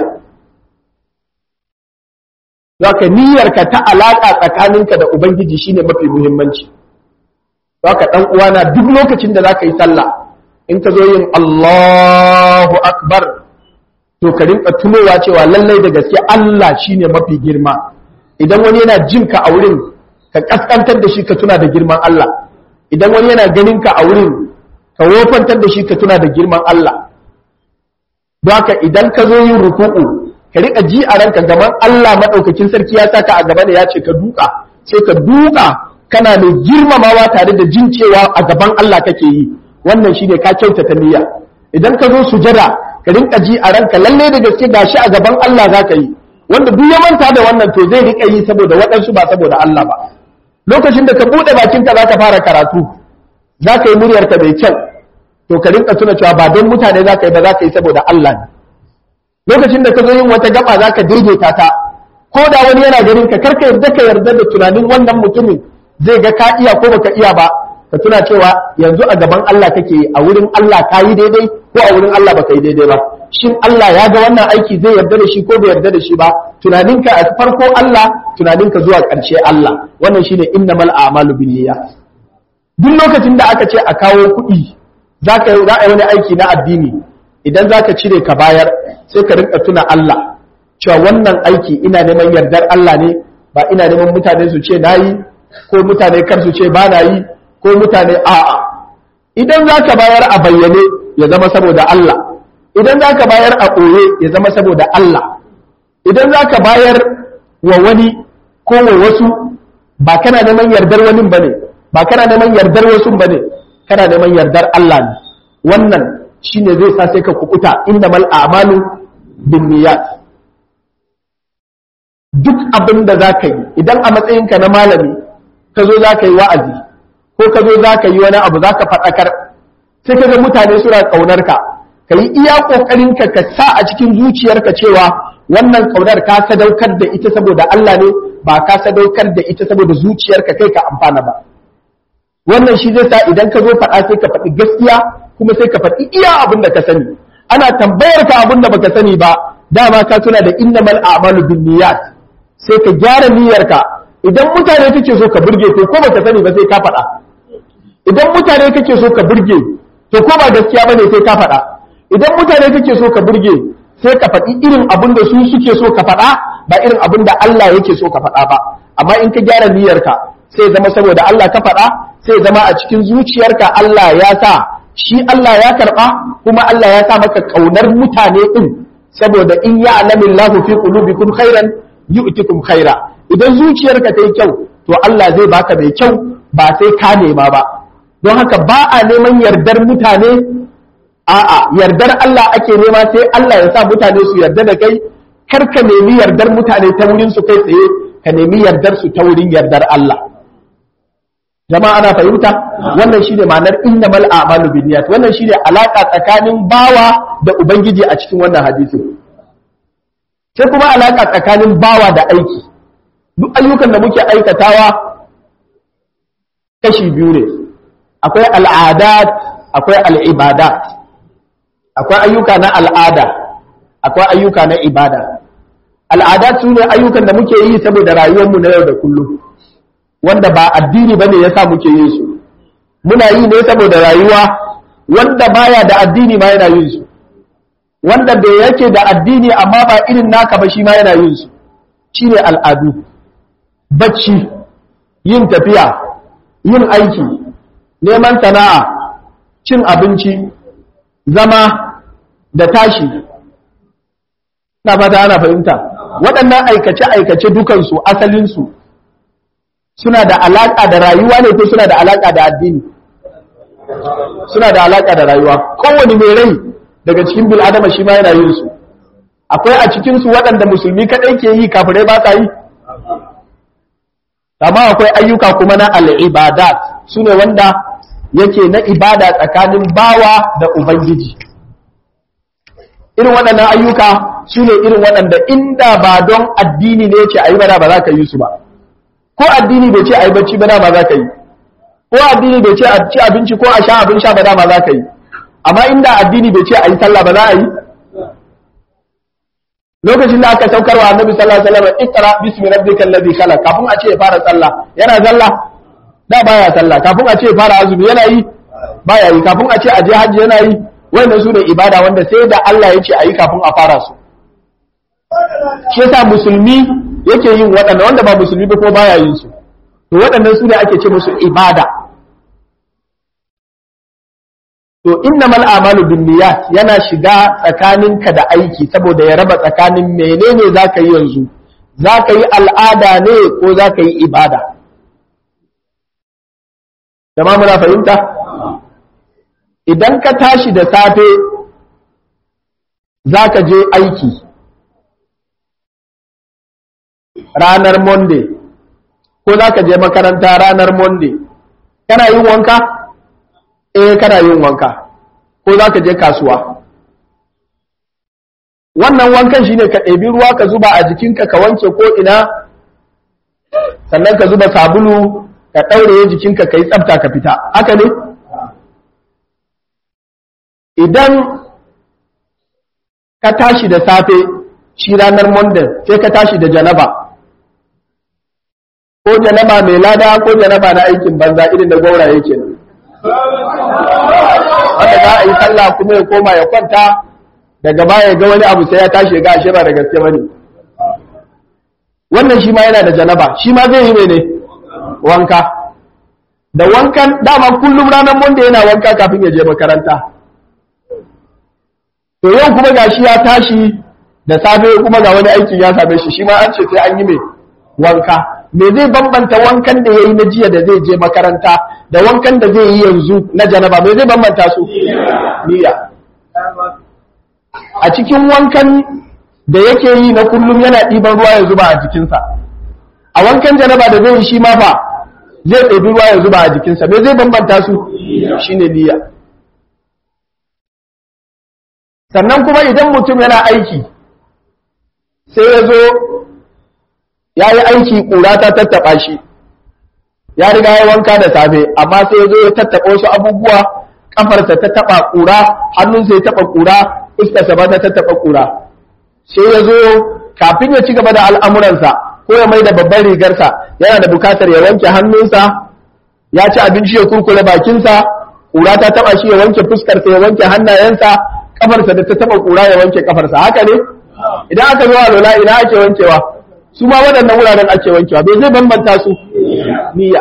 zaka niyyarka ta alaka tsakaninka da ubangiji shine mafi muhimmanci zaka dan uwana duk lokacin da zaka yi sallah in ka zo yin Allahu akbar to ka rinka tunowa cewa lallai da gaske Allah shine mafi girma idan wani yana jin ka a wurin ka kaskantar da shi ka tuna da girman Allah idan wani yana ganin ka a wurin ka wofantar da shi ka tuna da girman Allah don haka idan ka zo yin ruku'u ka rika ji a ranka gaban Allah madaukakin sarki ya saka a gaba da ya ce ka duka sai ka duka kana mai girmamawa tare da jin cewa a gaban Allah kake yi wannan shine ka kyautata niyya idan ka zo sujada ka rinka ji a ranka lalle da gaske gashi a gaban Allah zaka yi wanda duk ya manta da wannan to zai rika yi saboda waɗansu ba saboda Allah ba lokacin da ka bude bakinka zaka fara karatu zaka yi muryarka mai kyau to ka rinka tuna cewa ba don mutane zaka yi ba zaka yi saboda Allah ne lokacin da ka zo yin wata gaba zaka daidaita ta ko da wani yana ganin ka karka yarda ka yarda da tunanin wannan mutumin zai ga ka iya ko baka iya ba ka tuna cewa yanzu a gaban Allah kake a wurin Allah ka yi daidai ko a wurin Allah baka yi daidai ba shin Allah ya ga wannan aiki zai yarda da shi ko bai yarda da shi ba tunaninka a farko Allah tunaninka zuwa ƙarshe Allah wannan shine innamal a'malu binniyat duk lokacin da aka ce a kawo kuɗi zaka yi wani aiki na addini idan zaka cire ka bayar sai ka rinka tuna Allah cewa wannan aiki ina neman yardar Allah ne ba ina neman mutane su ce nayi ko mutane kar su ce ba na yi ko mutane a'a idan zaka bayar a bayyane ya zama saboda Allah idan za ka bayar a ɓoye ya zama saboda Allah idan za ka bayar wa wani ko wa wasu ba kana neman yardar wani ba ne ba kana neman yardar wasu ba ne kana neman yardar Allah ne wannan shi ne zai sa sai ka kukuta inda mal amalu bin niyat duk abin da za ka yi idan a matsayinka na malami ka zo za ka yi wa'azi ko ka zo za ka yi wani abu za ka faɗakar sai ka ga mutane suna ƙaunar ka ka yi iya ƙoƙarinka ka sa a cikin zuciyarka cewa wannan ƙaunar ka sadaukar da ita saboda Allah ne ba ka sadaukar da ita saboda zuciyarka kai ka amfana ba wannan shi zai sa idan ka zo faɗa sai ka faɗi gaskiya kuma sai ka faɗi iya abin da ka sani ana tambayar ka abin da baka sani ba dama ka tuna da innamal a'malu binniyat sai ka gyara niyyarka idan mutane kake so ka burge to ko baka sani ba sai ka faɗa idan mutane kake so ka burge to ko ba gaskiya bane sai ka faɗa idan mutane kake so ka burge sai ka faɗi irin abin da su suke so ka faɗa ba irin abin da Allah yake so ka faɗa ba amma in ka gyara niyyarka sai zama saboda Allah ka faɗa sai zama a cikin zuciyarka Allah ya sa shi Allah ya karɓa kuma Allah ya sa maka ƙaunar mutane ɗin saboda in ya alamin lahu fi qulubikum khairan yu'tikum khaira idan zuciyarka ta yi kyau to Allah zai baka mai kyau ba sai ka nema ba don haka ba a neman yardar mutane a'a yardar Allah ake nema sai Allah ya sa mutane su yarda da kai kar ka nemi yardar mutane ta wurin su kai tsaye ka nemi yardar su ta wurin yardar Allah jama'a ana fahimta wannan shine ma'anar innamal a'malu binniyat wannan shine alaka tsakanin bawa da ubangiji a cikin wannan hadisi sai kuma alaka tsakanin bawa da aiki duk ayyukan da muke aikatawa kashi biyu ne akwai al'adat akwai al'ibadat akwai ayyuka na al'ada akwai ayyuka na ibada al'adat su ne ayyukan da muke yi saboda rayuwarmu na yau da kullum wanda ba addini ba ne ya sa muke yin su muna yi ne saboda rayuwa wanda baya da addini ma yana yin su wanda bai yake da addini amma ba irin naka ba shi ma yana yin su shi ne al'adu bacci yin tafiya yin aiki neman sana'a cin abinci zama da tashi na fata ana fahimta waɗannan aikace-aikace dukansu asalinsu suna da alaƙa da rayuwa ne ko suna da alaƙa da addini suna da alaƙa da rayuwa kowane mai rai daga cikin bil'adama shi ma yana yin su akwai a cikinsu waɗanda musulmi kaɗai ke yi kafirai ba sa yi amma akwai ayyuka kuma na al'ibadat su ne wanda yake na ibada tsakanin bawa da ubangiji irin waɗannan ayyuka su ne irin waɗanda inda ba don addini ne ce a yi bada ba za ka yi su ba ko addini bai ce a yi bacci ba dama za ka yi ko addini bai ce a ci abinci ko a sha abin sha ba dama za ka yi amma inda addini bai ce a yi sallah ba za a yi lokacin da aka saukarwa annabi sallallahu alaihi wasallam iqra bismi rabbikal ladhi khalaq kafin a ce ya fara sallah yana sallah da baya sallah kafin a ce ya fara azumi yana yi baya yi kafin a ce a je hajji yana yi wannan su ne ibada wanda sai da Allah ya ce a yi kafin a fara su shi yasa musulmi yake yin waɗanda wanda ba musulmi ba ko baya yin su to waɗannan su ne ake ce musu ibada to innamal a'malu binniyat yana shiga tsakaninka da aiki saboda ya raba tsakanin menene zaka yi yanzu zaka yi al'ada ne ko zaka yi ibada jama'a muna fahimta idan ka tashi da safe zaka je aiki ranar monday ko zaka je makaranta ranar monday kana yin wanka eh kana yin wanka ko za ka je kasuwa wannan wankan shine ka ɗebi ruwa ka zuba a jikinka ka wanke ko ina sannan ka zuba sabulu ka ɗaure jikinka ka yi tsafta ka fita haka ne idan ka tashi da safe shi ranar monday sai ka tashi da janaba ko janaba mai lada ko janaba na aikin banza irin da gwauraye kenan wanda za a yi sallah kuma ya koma ya kwanta daga baya ga wani abu sai ya tashi ga ashe ba da gaske bane wannan shi ma yana da janaba shi ma zai yi mene wanka da wankan dama kullum ranar monday yana wanka kafin ya je makaranta to yau kuma gashi ya tashi da safe kuma ga wani aikin ya same shi shi ma an ce sai an yi mai wanka me zai bambanta wankan da ya yi na jiya da zai je makaranta da wankan da zai yi yanzu na janaba me zai bambanta su niyya a cikin wankan da yake yi na kullum yana ɗiban ruwa ya zuba a jikinsa a wankan janaba da zai yi shi ma fa zai ɗebi ruwa ya zuba a jikinsa me zai bambanta su shine niyya sannan kuma idan mutum yana aiki sai ya zo ya yi aiki ƙura ta tattaɓa shi ya riga ya wanka da safe amma sai ya zo ya tattaɓa wasu abubuwa ƙafarsa ta taɓa ƙura hannunsa ya taɓa ƙura fuskarsa ba ta tattaɓa ƙura sai ya zo kafin ya ci gaba da al'amuransa ko ya mai da babban rigarsa yana da bukatar ya wanke hannunsa ya ci abinci ya kurkure bakinsa ƙura ta taɓa shi ya wanke fuskarsa ya wanke hannayensa kafarsa da ta taba kura ya wanke kafarsa haka ne idan aka zo alola ina ake wankewa su ma waɗannan wuraren ake wankewa bai zai bambanta su niyya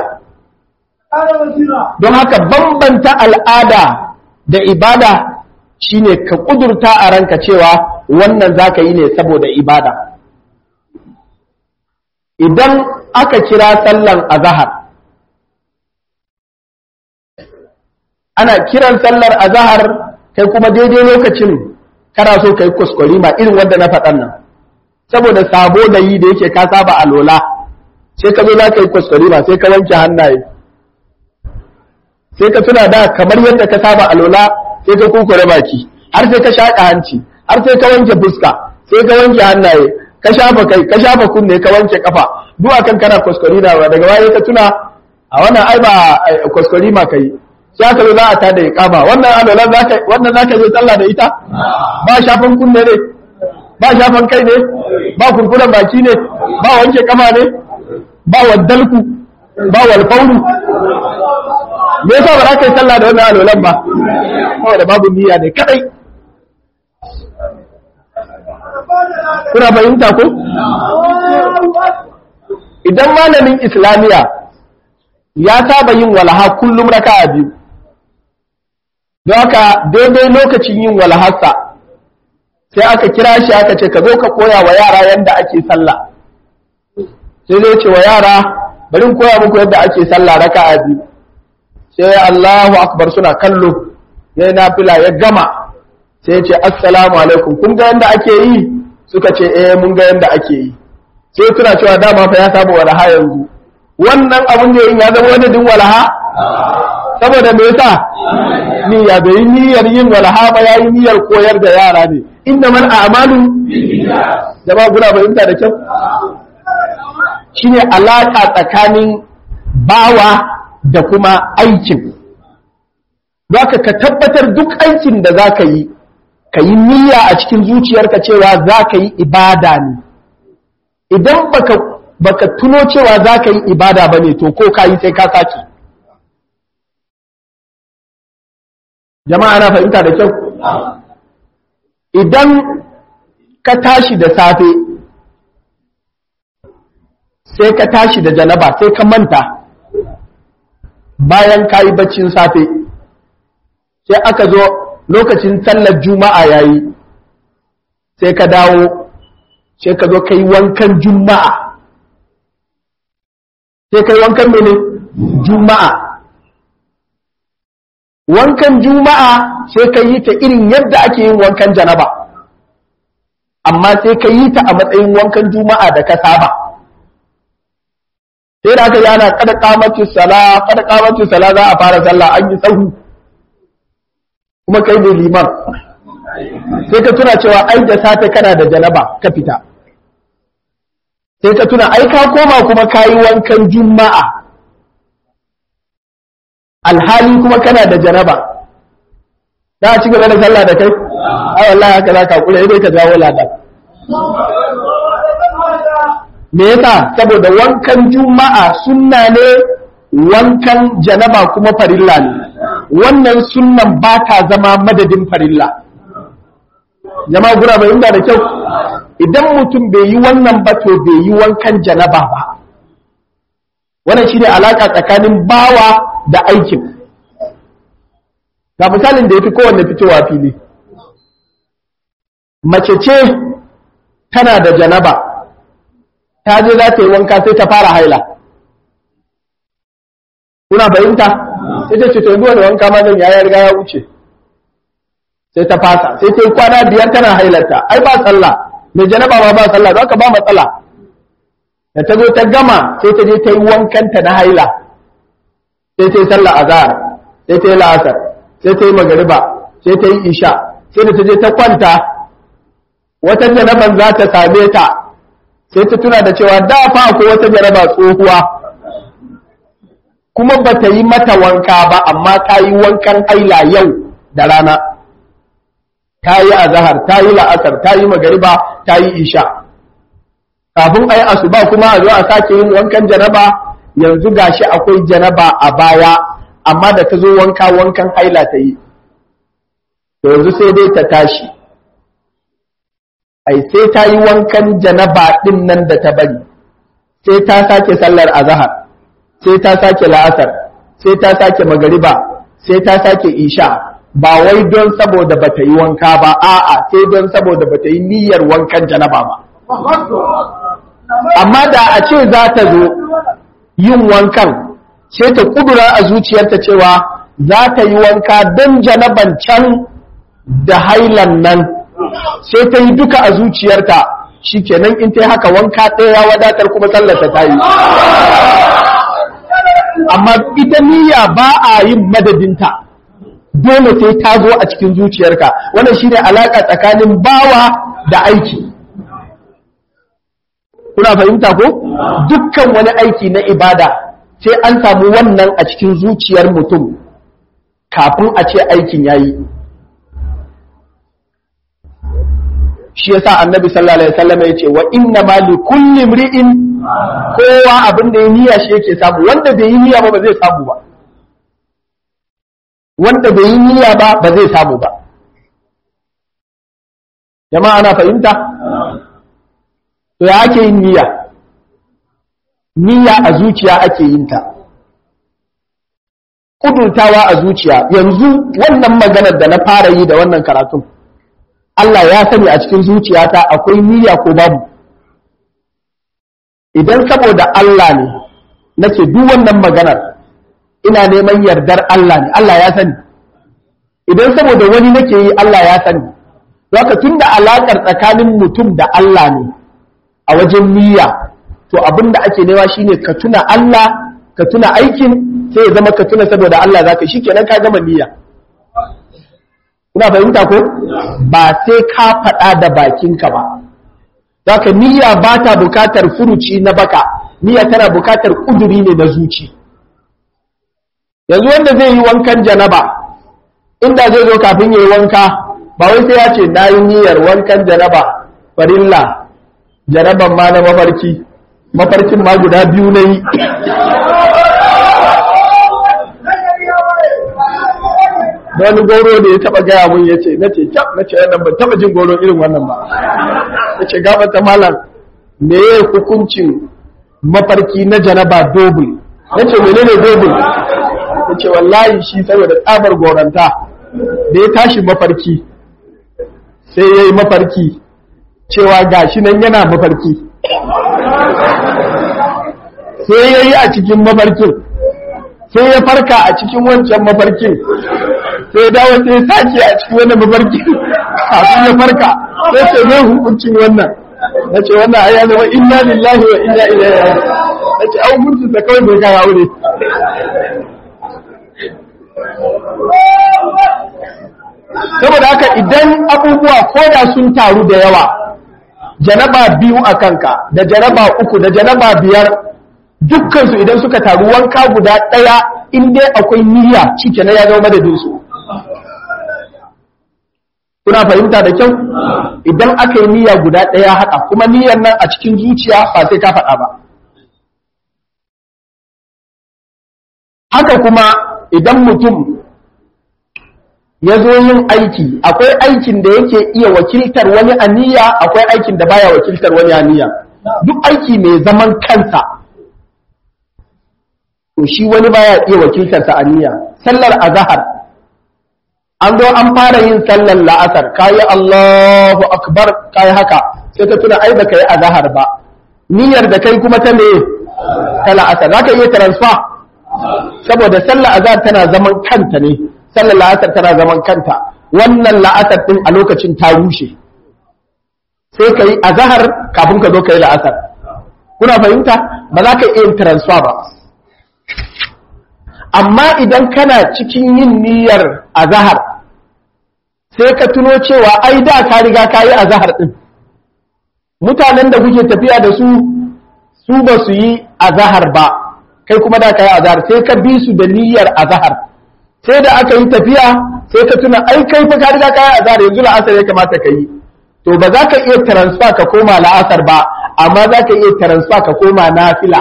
don haka bambanta al'ada da ibada shine ka kudurta a ranka cewa wannan zaka yi ne saboda ibada idan aka kira sallan azahar ana kiran sallar azahar kai kuma daidai lokacin kana so kai kuskure ma irin wanda na faɗan nan saboda sabo da yi da yake ka saba alola sai ka zo za ka yi kuskure ma sai ka wanke hannaye sai ka tuna da kamar yadda ka saba alola sai ka kukure baki har sai ka shaƙa hanci har sai ka wanke fuska sai ka wanke hannaye ka shafa kai ka shafa kunne ka wanke kafa duk akan kana kuskure na daga baya ka tuna a wannan ai ba kuskure ma kai sai aka zo za a tada iqama wannan alolan zaka wannan zaka je sallah da ita ba shafan kunne ne ba shafan kai ne ba kurkuren baki ne ba wanke kama ne ba waddalku ba walfauru me yasa ba za ka yi sallah da wannan alolan ba saboda babu niyya ne kadai kuna fahimta ko idan malamin islamiya ya saba yin walaha kullum raka'a biyu don haka daidai lokacin yin walhassa sai aka kira shi aka ce ka zo ka koya wa yara yadda ake sallah sai zai ce wa yara bari koya muku yadda ake sallah raka'a biyu sai Allahu akbar suna kallo yayi nafila ya gama sai ya ce assalamu alaikum kun ga yadda ake yi suka ce eh mun ga yadda ake yi sai suna cewa dama fa ya saba walaha yanzu wannan abun da ya zama wani din walaha saboda me yasa niyya bai niyyar yin walaha ba yayi niyyar koyar da yara ne inda man a'malu jama guna fahimta da kyau shine alaka tsakanin bawa da kuma aikin zaka ka tabbatar duk aikin da zaka yi ka yi niyya a cikin zuciyarka cewa zaka yi ibada ne idan baka baka tuno cewa zaka yi ibada bane to ko ka yi sai ka sake jama'a na fahimta da kyau idan ka tashi da safe sai ka tashi da janaba sai ka manta bayan ka yi baccin safe sai aka zo lokacin sallar juma'a yayi sai ka dawo sai ka zo ka yi wankan juma'a sai ka yi wankan mene juma'a wankan juma'a sai ka yi ta irin yadda ake yin wankan janaba amma sai ka yi ta a matsayin wankan juma'a da ka saba sai da aka yana kada kamati sala kada kamati sala za a fara sallah an yi sahu kuma kai ne liman sai ka tuna cewa ai da safe kana da janaba ka fita sai ka tuna ai ka koma kuma ka yi wankan juma'a alhali kuma kana da janaba za a ci gaba da sallah da kai ai wallahi haka za ka kula dai ka jawo lada me yasa saboda wankan juma'a sunna ne wankan janaba kuma farilla ne wannan sunnan ba ta zama madadin farilla jama'a gura bai inda da kyau idan mutum bai yi wannan ba to bai yi wankan janaba ba wannan shine alaka tsakanin bawa da aikin ga misalin da ya fi kowanne fitowa fili mace ce tana da janaba ta je za ta yi wanka sai ta fara haila kuna fahimta sai ta ce to yanzu wani wanka ma zan ya riga ya wuce sai ta fasa sai ta yi kwana biyar tana hailarta ai ba sallah mai janaba ma ba sallah za ka ba matsala da ta zo ta gama sai ta je ta yi wankanta na haila sai ta yi sallah azhar sai ta yi la'asar sai ta yi magariba sai ta yi isha sai da ta je ta kwanta wata janaban za ta same ta sai ta tuna da cewa da fa akwai wata jaraba tsohuwa kuma ba ta yi mata wanka ba amma ta yi wankan haila yau da rana ta yi azahar ta yi la'asar ta yi magariba ta yi isha kafin a yi asuba kuma a zo a sake yin wankan janaba yanzu gashi akwai janaba a baya amma da ta zo wanka wankan haila ta yi to yanzu sai dai ta tashi ai sai ta yi wankan janaba din nan da ta bari sai ta sake sallar azahar sai ta sake la'asar sai ta sake magariba sai ta sake isha ba wai don saboda bata yi wanka ba a'a sai don saboda bata yi niyyar wankan janaba ba amma da a ce za ta zo yin wankan sai ta kudura a zuciyarta cewa za ta yi wanka don janaban can da hailan nan sai ta yi duka a zuciyarta shikenan in ta yi haka wanka ɗaya ya wadatar kuma sallata ta yi amma ita niyya ba a yin madadinta dole sai ta zo a cikin zuciyarka wannan shine alaka tsakanin bawa da aiki kuna fahimta ko dukkan wani aiki na ibada sai an samu wannan a cikin zuciyar mutum kafin a ce aikin yayi shi yasa annabi sallallahu alaihi wasallam ya ce wa inna ma li kulli imri'in kowa abin da ya niyya shi yake samu wanda bai yi niyya ba ba zai samu ba wanda bai yi niyya ba ba zai samu ba jama'a ana fahimta to ya ake yin niyya niyya a zuciya ake yin ta kudurtawa a zuciya yanzu wannan maganar da na fara yi da wannan karatun Allah ya sani a cikin zuciyata akwai niyya ko babu idan saboda Allah ne nake duk wannan maganar ina neman yardar Allah ne Allah ya sani idan saboda wani nake yi Allah ya sani haka tunda alakar tsakanin mutum da Allah ne a wajen niyya to abin da ake nema shine ka tuna Allah ka tuna aikin sai ya zama ka tuna saboda Allah zaka shikenan ka gama niyya kuna fahimta ko ba sai ka faɗa da bakinka ba zaka niyya ba ta bukatar furuci na baka niyya tana bukatar kuduri ne na zuci yanzu wanda zai yi wankan janaba inda zai zo kafin ya yi wanka ba wai sai ya ce na yi niyyar wankan janaba farilla janaban ma na mafarki mafarkin ma guda biyu na yi wani goro da ya taba gaya mun ya ce na ce cap na ce wannan ban taba jin goro irin wannan ba ya ce gabata malam me ya hukuncin mafarki na janaba dobul na ce menene dobul ya ce wallahi shi saboda tsabar goranta da ya tashi mafarki sai ya yi mafarki cewa gashi nan yana mafarki sai ya yi a cikin mafarkin sai ya farka a cikin wancan mafarkin sai ya dawo sai ya sake a cikin wannan mafarkin kafin ya farka sai ce zai hukuncin wannan na ce wannan a zama inna lillahi wa inna ilaihi raji'un na ce an hukuncin sa kawai bai kai aure saboda haka idan abubuwa koda sun taru da yawa janaba biyu a kanka da janaba uku da janaba biyar dukkansu idan suka taru wanka guda ɗaya in dai akwai niyya cike na ya zama madadinsu kuna fahimta da kyau idan aka yi niyya guda ɗaya haka kuma niyyar nan a cikin zuciya ba sai ka faɗa ba haka kuma idan mutum ya zo yin aiki akwai aikin da yake iya wakiltar wani aniya akwai aikin da baya wakiltar wani aniya duk aiki mai zaman kansa to shi wani baya iya wakiltar sa aniya sallar azhar an zo an fara yin sallar la'asar kayi Allahu akbar kayi haka sai ka tuna ai baka yi azhar ba niyyar da kai kuma ta me ta la'asar zaka iya transfer saboda sallar azhar tana zaman kanta ne sallar la'asar tana zaman kanta wannan la'asar din a lokacin ta rushe sai ka yi azahar kafin ka zo ka yi la'asar kuna fahimta ba za ka iya yin transfer ba amma idan kana cikin yin niyyar azahar sai ka tuno cewa ai da ka riga ka yi azahar din mutanen da kuke tafiya da su su ba su yi azahar ba kai kuma da ka yi azahar sai ka bi su da niyyar azahar sai da aka yi tafiya sai ka tuna ai kai fa ka riga ka yi azahar yanzu la'asar ya kamata ka yi to ba za ka iya transfer ka koma la'asar ba amma za ka iya transfer ka koma nafila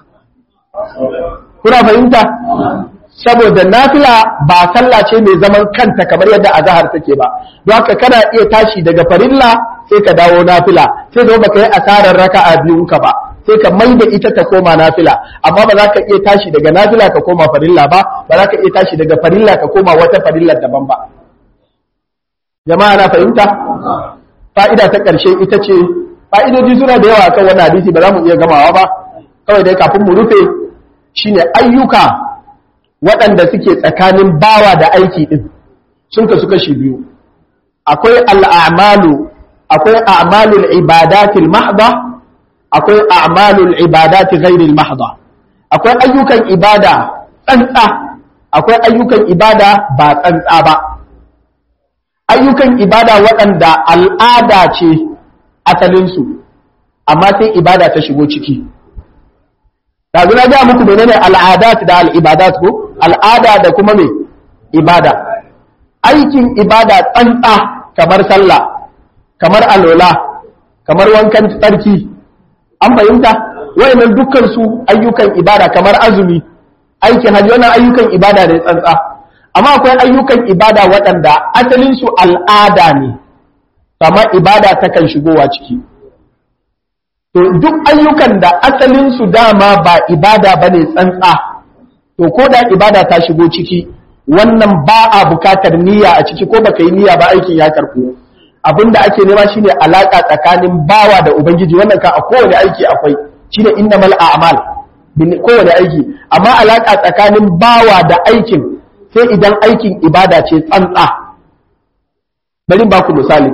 kuna fahimta saboda nafila ba sallah ce mai zaman kanta kamar yadda azahar take ba don haka kana iya tashi daga farilla sai ka dawo nafila sai zo baka yi asarar raka'a biyun ka ba sai ka mai da ita ta koma nafila amma ba za ka iya tashi daga nafila ka koma farilla ba ba za ka iya tashi daga farilla ka koma wata farilla daban ba jama'a na fahimta fa'ida ta ƙarshe ita ce fa'idoji suna da yawa kan wannan hadisi ba za mu iya gamawa ba kawai dai kafin mu rufe shine ayyuka waɗanda suke tsakanin bawa da aiki ɗin sun kasu kashi biyu akwai al'amalu akwai a'malul ibadatil mahda akwai a'malul ibadati ghairil mahda akwai ayyukan ibada tsantsa akwai ayyukan ibada ba tsantsa ba ayyukan ibada waɗanda al'ada ce asalinsu amma sai ibada ta shigo ciki ɗazu na ga muku menene al'adat da al'ibadat ko al'ada da kuma me ibada aikin ibada tsantsa kamar sallah kamar alola kamar wankan tsarki an fahimta wayannan dukkan su ayyukan ibada kamar azumi aikin hajji wannan ayyukan ibada ne tsantsa amma akwai ayyukan ibada waɗanda asalinsu al'ada ne amma ibada takan shigowa ciki to duk ayyukan da asalinsu dama ba ibada ba ne tsantsa to ko da ibada ta shigo ciki wannan ba a bukatar niyya a ciki ko baka yi niyya ba aikin ya karɓo abin da ake nema shine alaka tsakanin bawa da ubangiji wannan ka a kowane aiki akwai shine innamal a'mal kowane aiki amma alaka tsakanin bawa da aikin sai idan aikin ibada ce tsantsa bari ba ku misali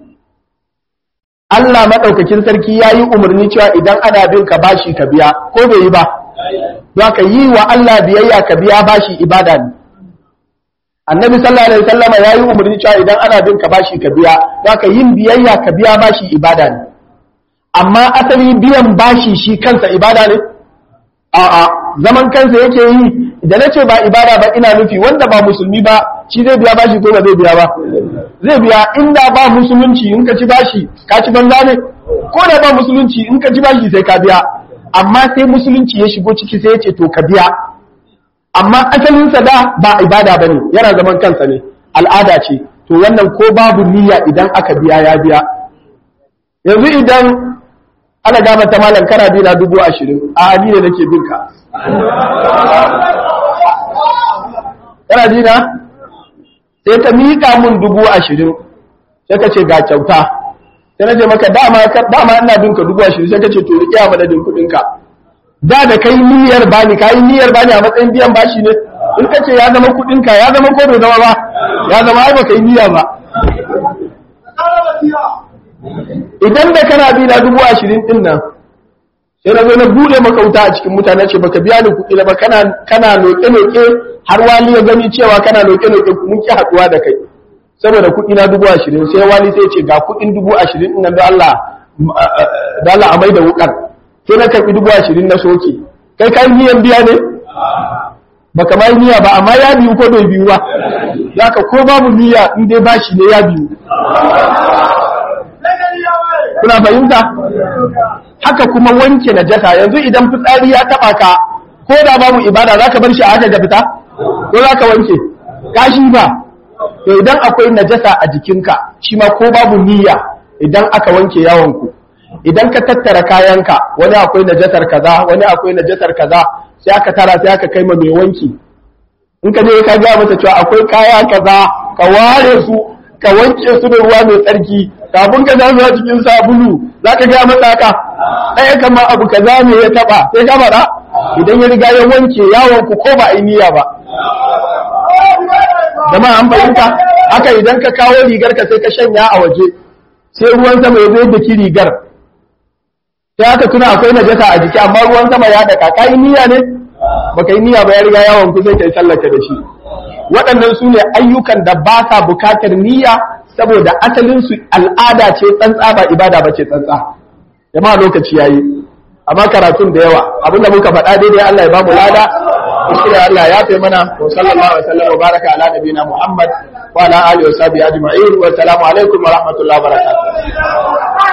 Allah maɗaukakin sarki ya yi umarni cewa idan ana bin ka bashi ka biya ko bai yi ba za ka yi wa Allah biyayya ka biya bashi ibada ne annabi sallallahu alaihi wasallam ya yi umarni cewa idan ana bin ka bashi ka biya za ka yin biyayya ka biya bashi ibada ne amma asali biyan bashi shi kansa ibada ne a'a zaman kansa yake yi da na ce ba ibada ba ina nufi wanda ba musulmi ba shi zai biya bashi ko ba zai biya ba zai biya inda ba musulunci in ka ci bashi ka ci banza ne ko da ba musulunci in ka ci bashi sai ka biya amma sai musulunci ya shigo ciki sai ya ce to ka biya amma asalinsa da ba ibada ba ne yana zaman kansa ne al'ada ce to wannan ko babu niyya idan aka biya ya biya yanzu idan ana gama ta malam kana bi na dubu ashirin a ni ne nake bin ka kana ji na sai ka miƙa mun dubu ashirin sai ka ce ga kyauta sai na ce maka dama dama ina bin ka dubu ashirin sai ka ce to riƙe a madadin kuɗin ka da da kai niyyar bani ka yi niyyar bani a matsayin biyan bashi ne in ka ce ya zama kuɗin ka ya zama ko bai zama ba ya zama ai baka yi niyya ba idan da kana bi na dubu ashirin din nan sai na zo na bude makauta a cikin mutane ce baka biya ni kuɗi ba kana kana noke noke har wali ya gani cewa kana noke noke mun ki haɗuwa da kai saboda kuɗi na dubu ashirin sai wali sai ce ga kuɗin dubu ashirin din nan da Allah da Allah a mai da wukar sai na karɓi dubu ashirin na soke kai kai niyan biya ne baka mai niyya ba amma ya biyu ko bai biyu ba zaka ko babu niyya in dai bashi ne ya biyu kuna fahimta haka kuma wanke najasa yanzu idan fitsari ya taba ka ko da babu ibada zaka bar shi a haka ga fita ko zaka wanke kashi ba to idan akwai najasa a jikinka shi ma ko babu niyya idan aka wanke yawon ku idan ka tattara kayanka wani akwai najasar kaza wani akwai najasar kaza sai aka tara sai aka kai ma mai wanki in ka je ka ga mata cewa akwai kaya kaza ka ware su ka wanke su da ruwa mai tsarki kafin ka zamu a cikin sabulu za ka ga mata haka ɗaya kama abu kaza ne ya taba sai ka faɗa idan ya riga ya wanke yawon ku ko ba a yi niyya ba jama'a an fahimta haka idan ka kawo rigar ka sai ka shanya a waje sai ruwan sama ya zo da ki rigar sai aka tuna akwai najasa a jiki amma ruwan sama ya daka ka yi niyya ne baka yi niyya ba ya riga yawon ku sai kai sallaka da shi waɗannan su ne ayyukan da ba sa bukatar niyya saboda asalin su al'ada ce tsantsa ba ibada ba ce tsantsa jama'a lokaci yayi amma karatun da yawa abinda muka faɗa daidai Allah ya ba mu lada kuskure Allah ya fi mana wa sallallahu alaihi wa sallam wa baraka ala nabiyina Muhammad wa ala alihi wa sahbihi ajma'in wa assalamu alaikum wa rahmatullahi wa barakatuh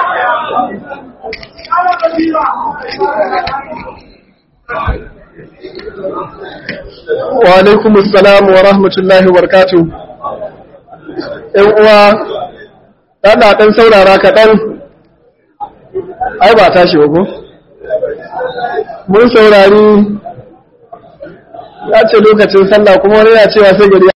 wa alaikum assalam wa rahmatullahi wa barakatuh ɗan uwa ɗan ɗan saurara kaɗan ai ba tashi ba ko mun saurari ya ce lokacin sallah kuma wani ya cewa sai gari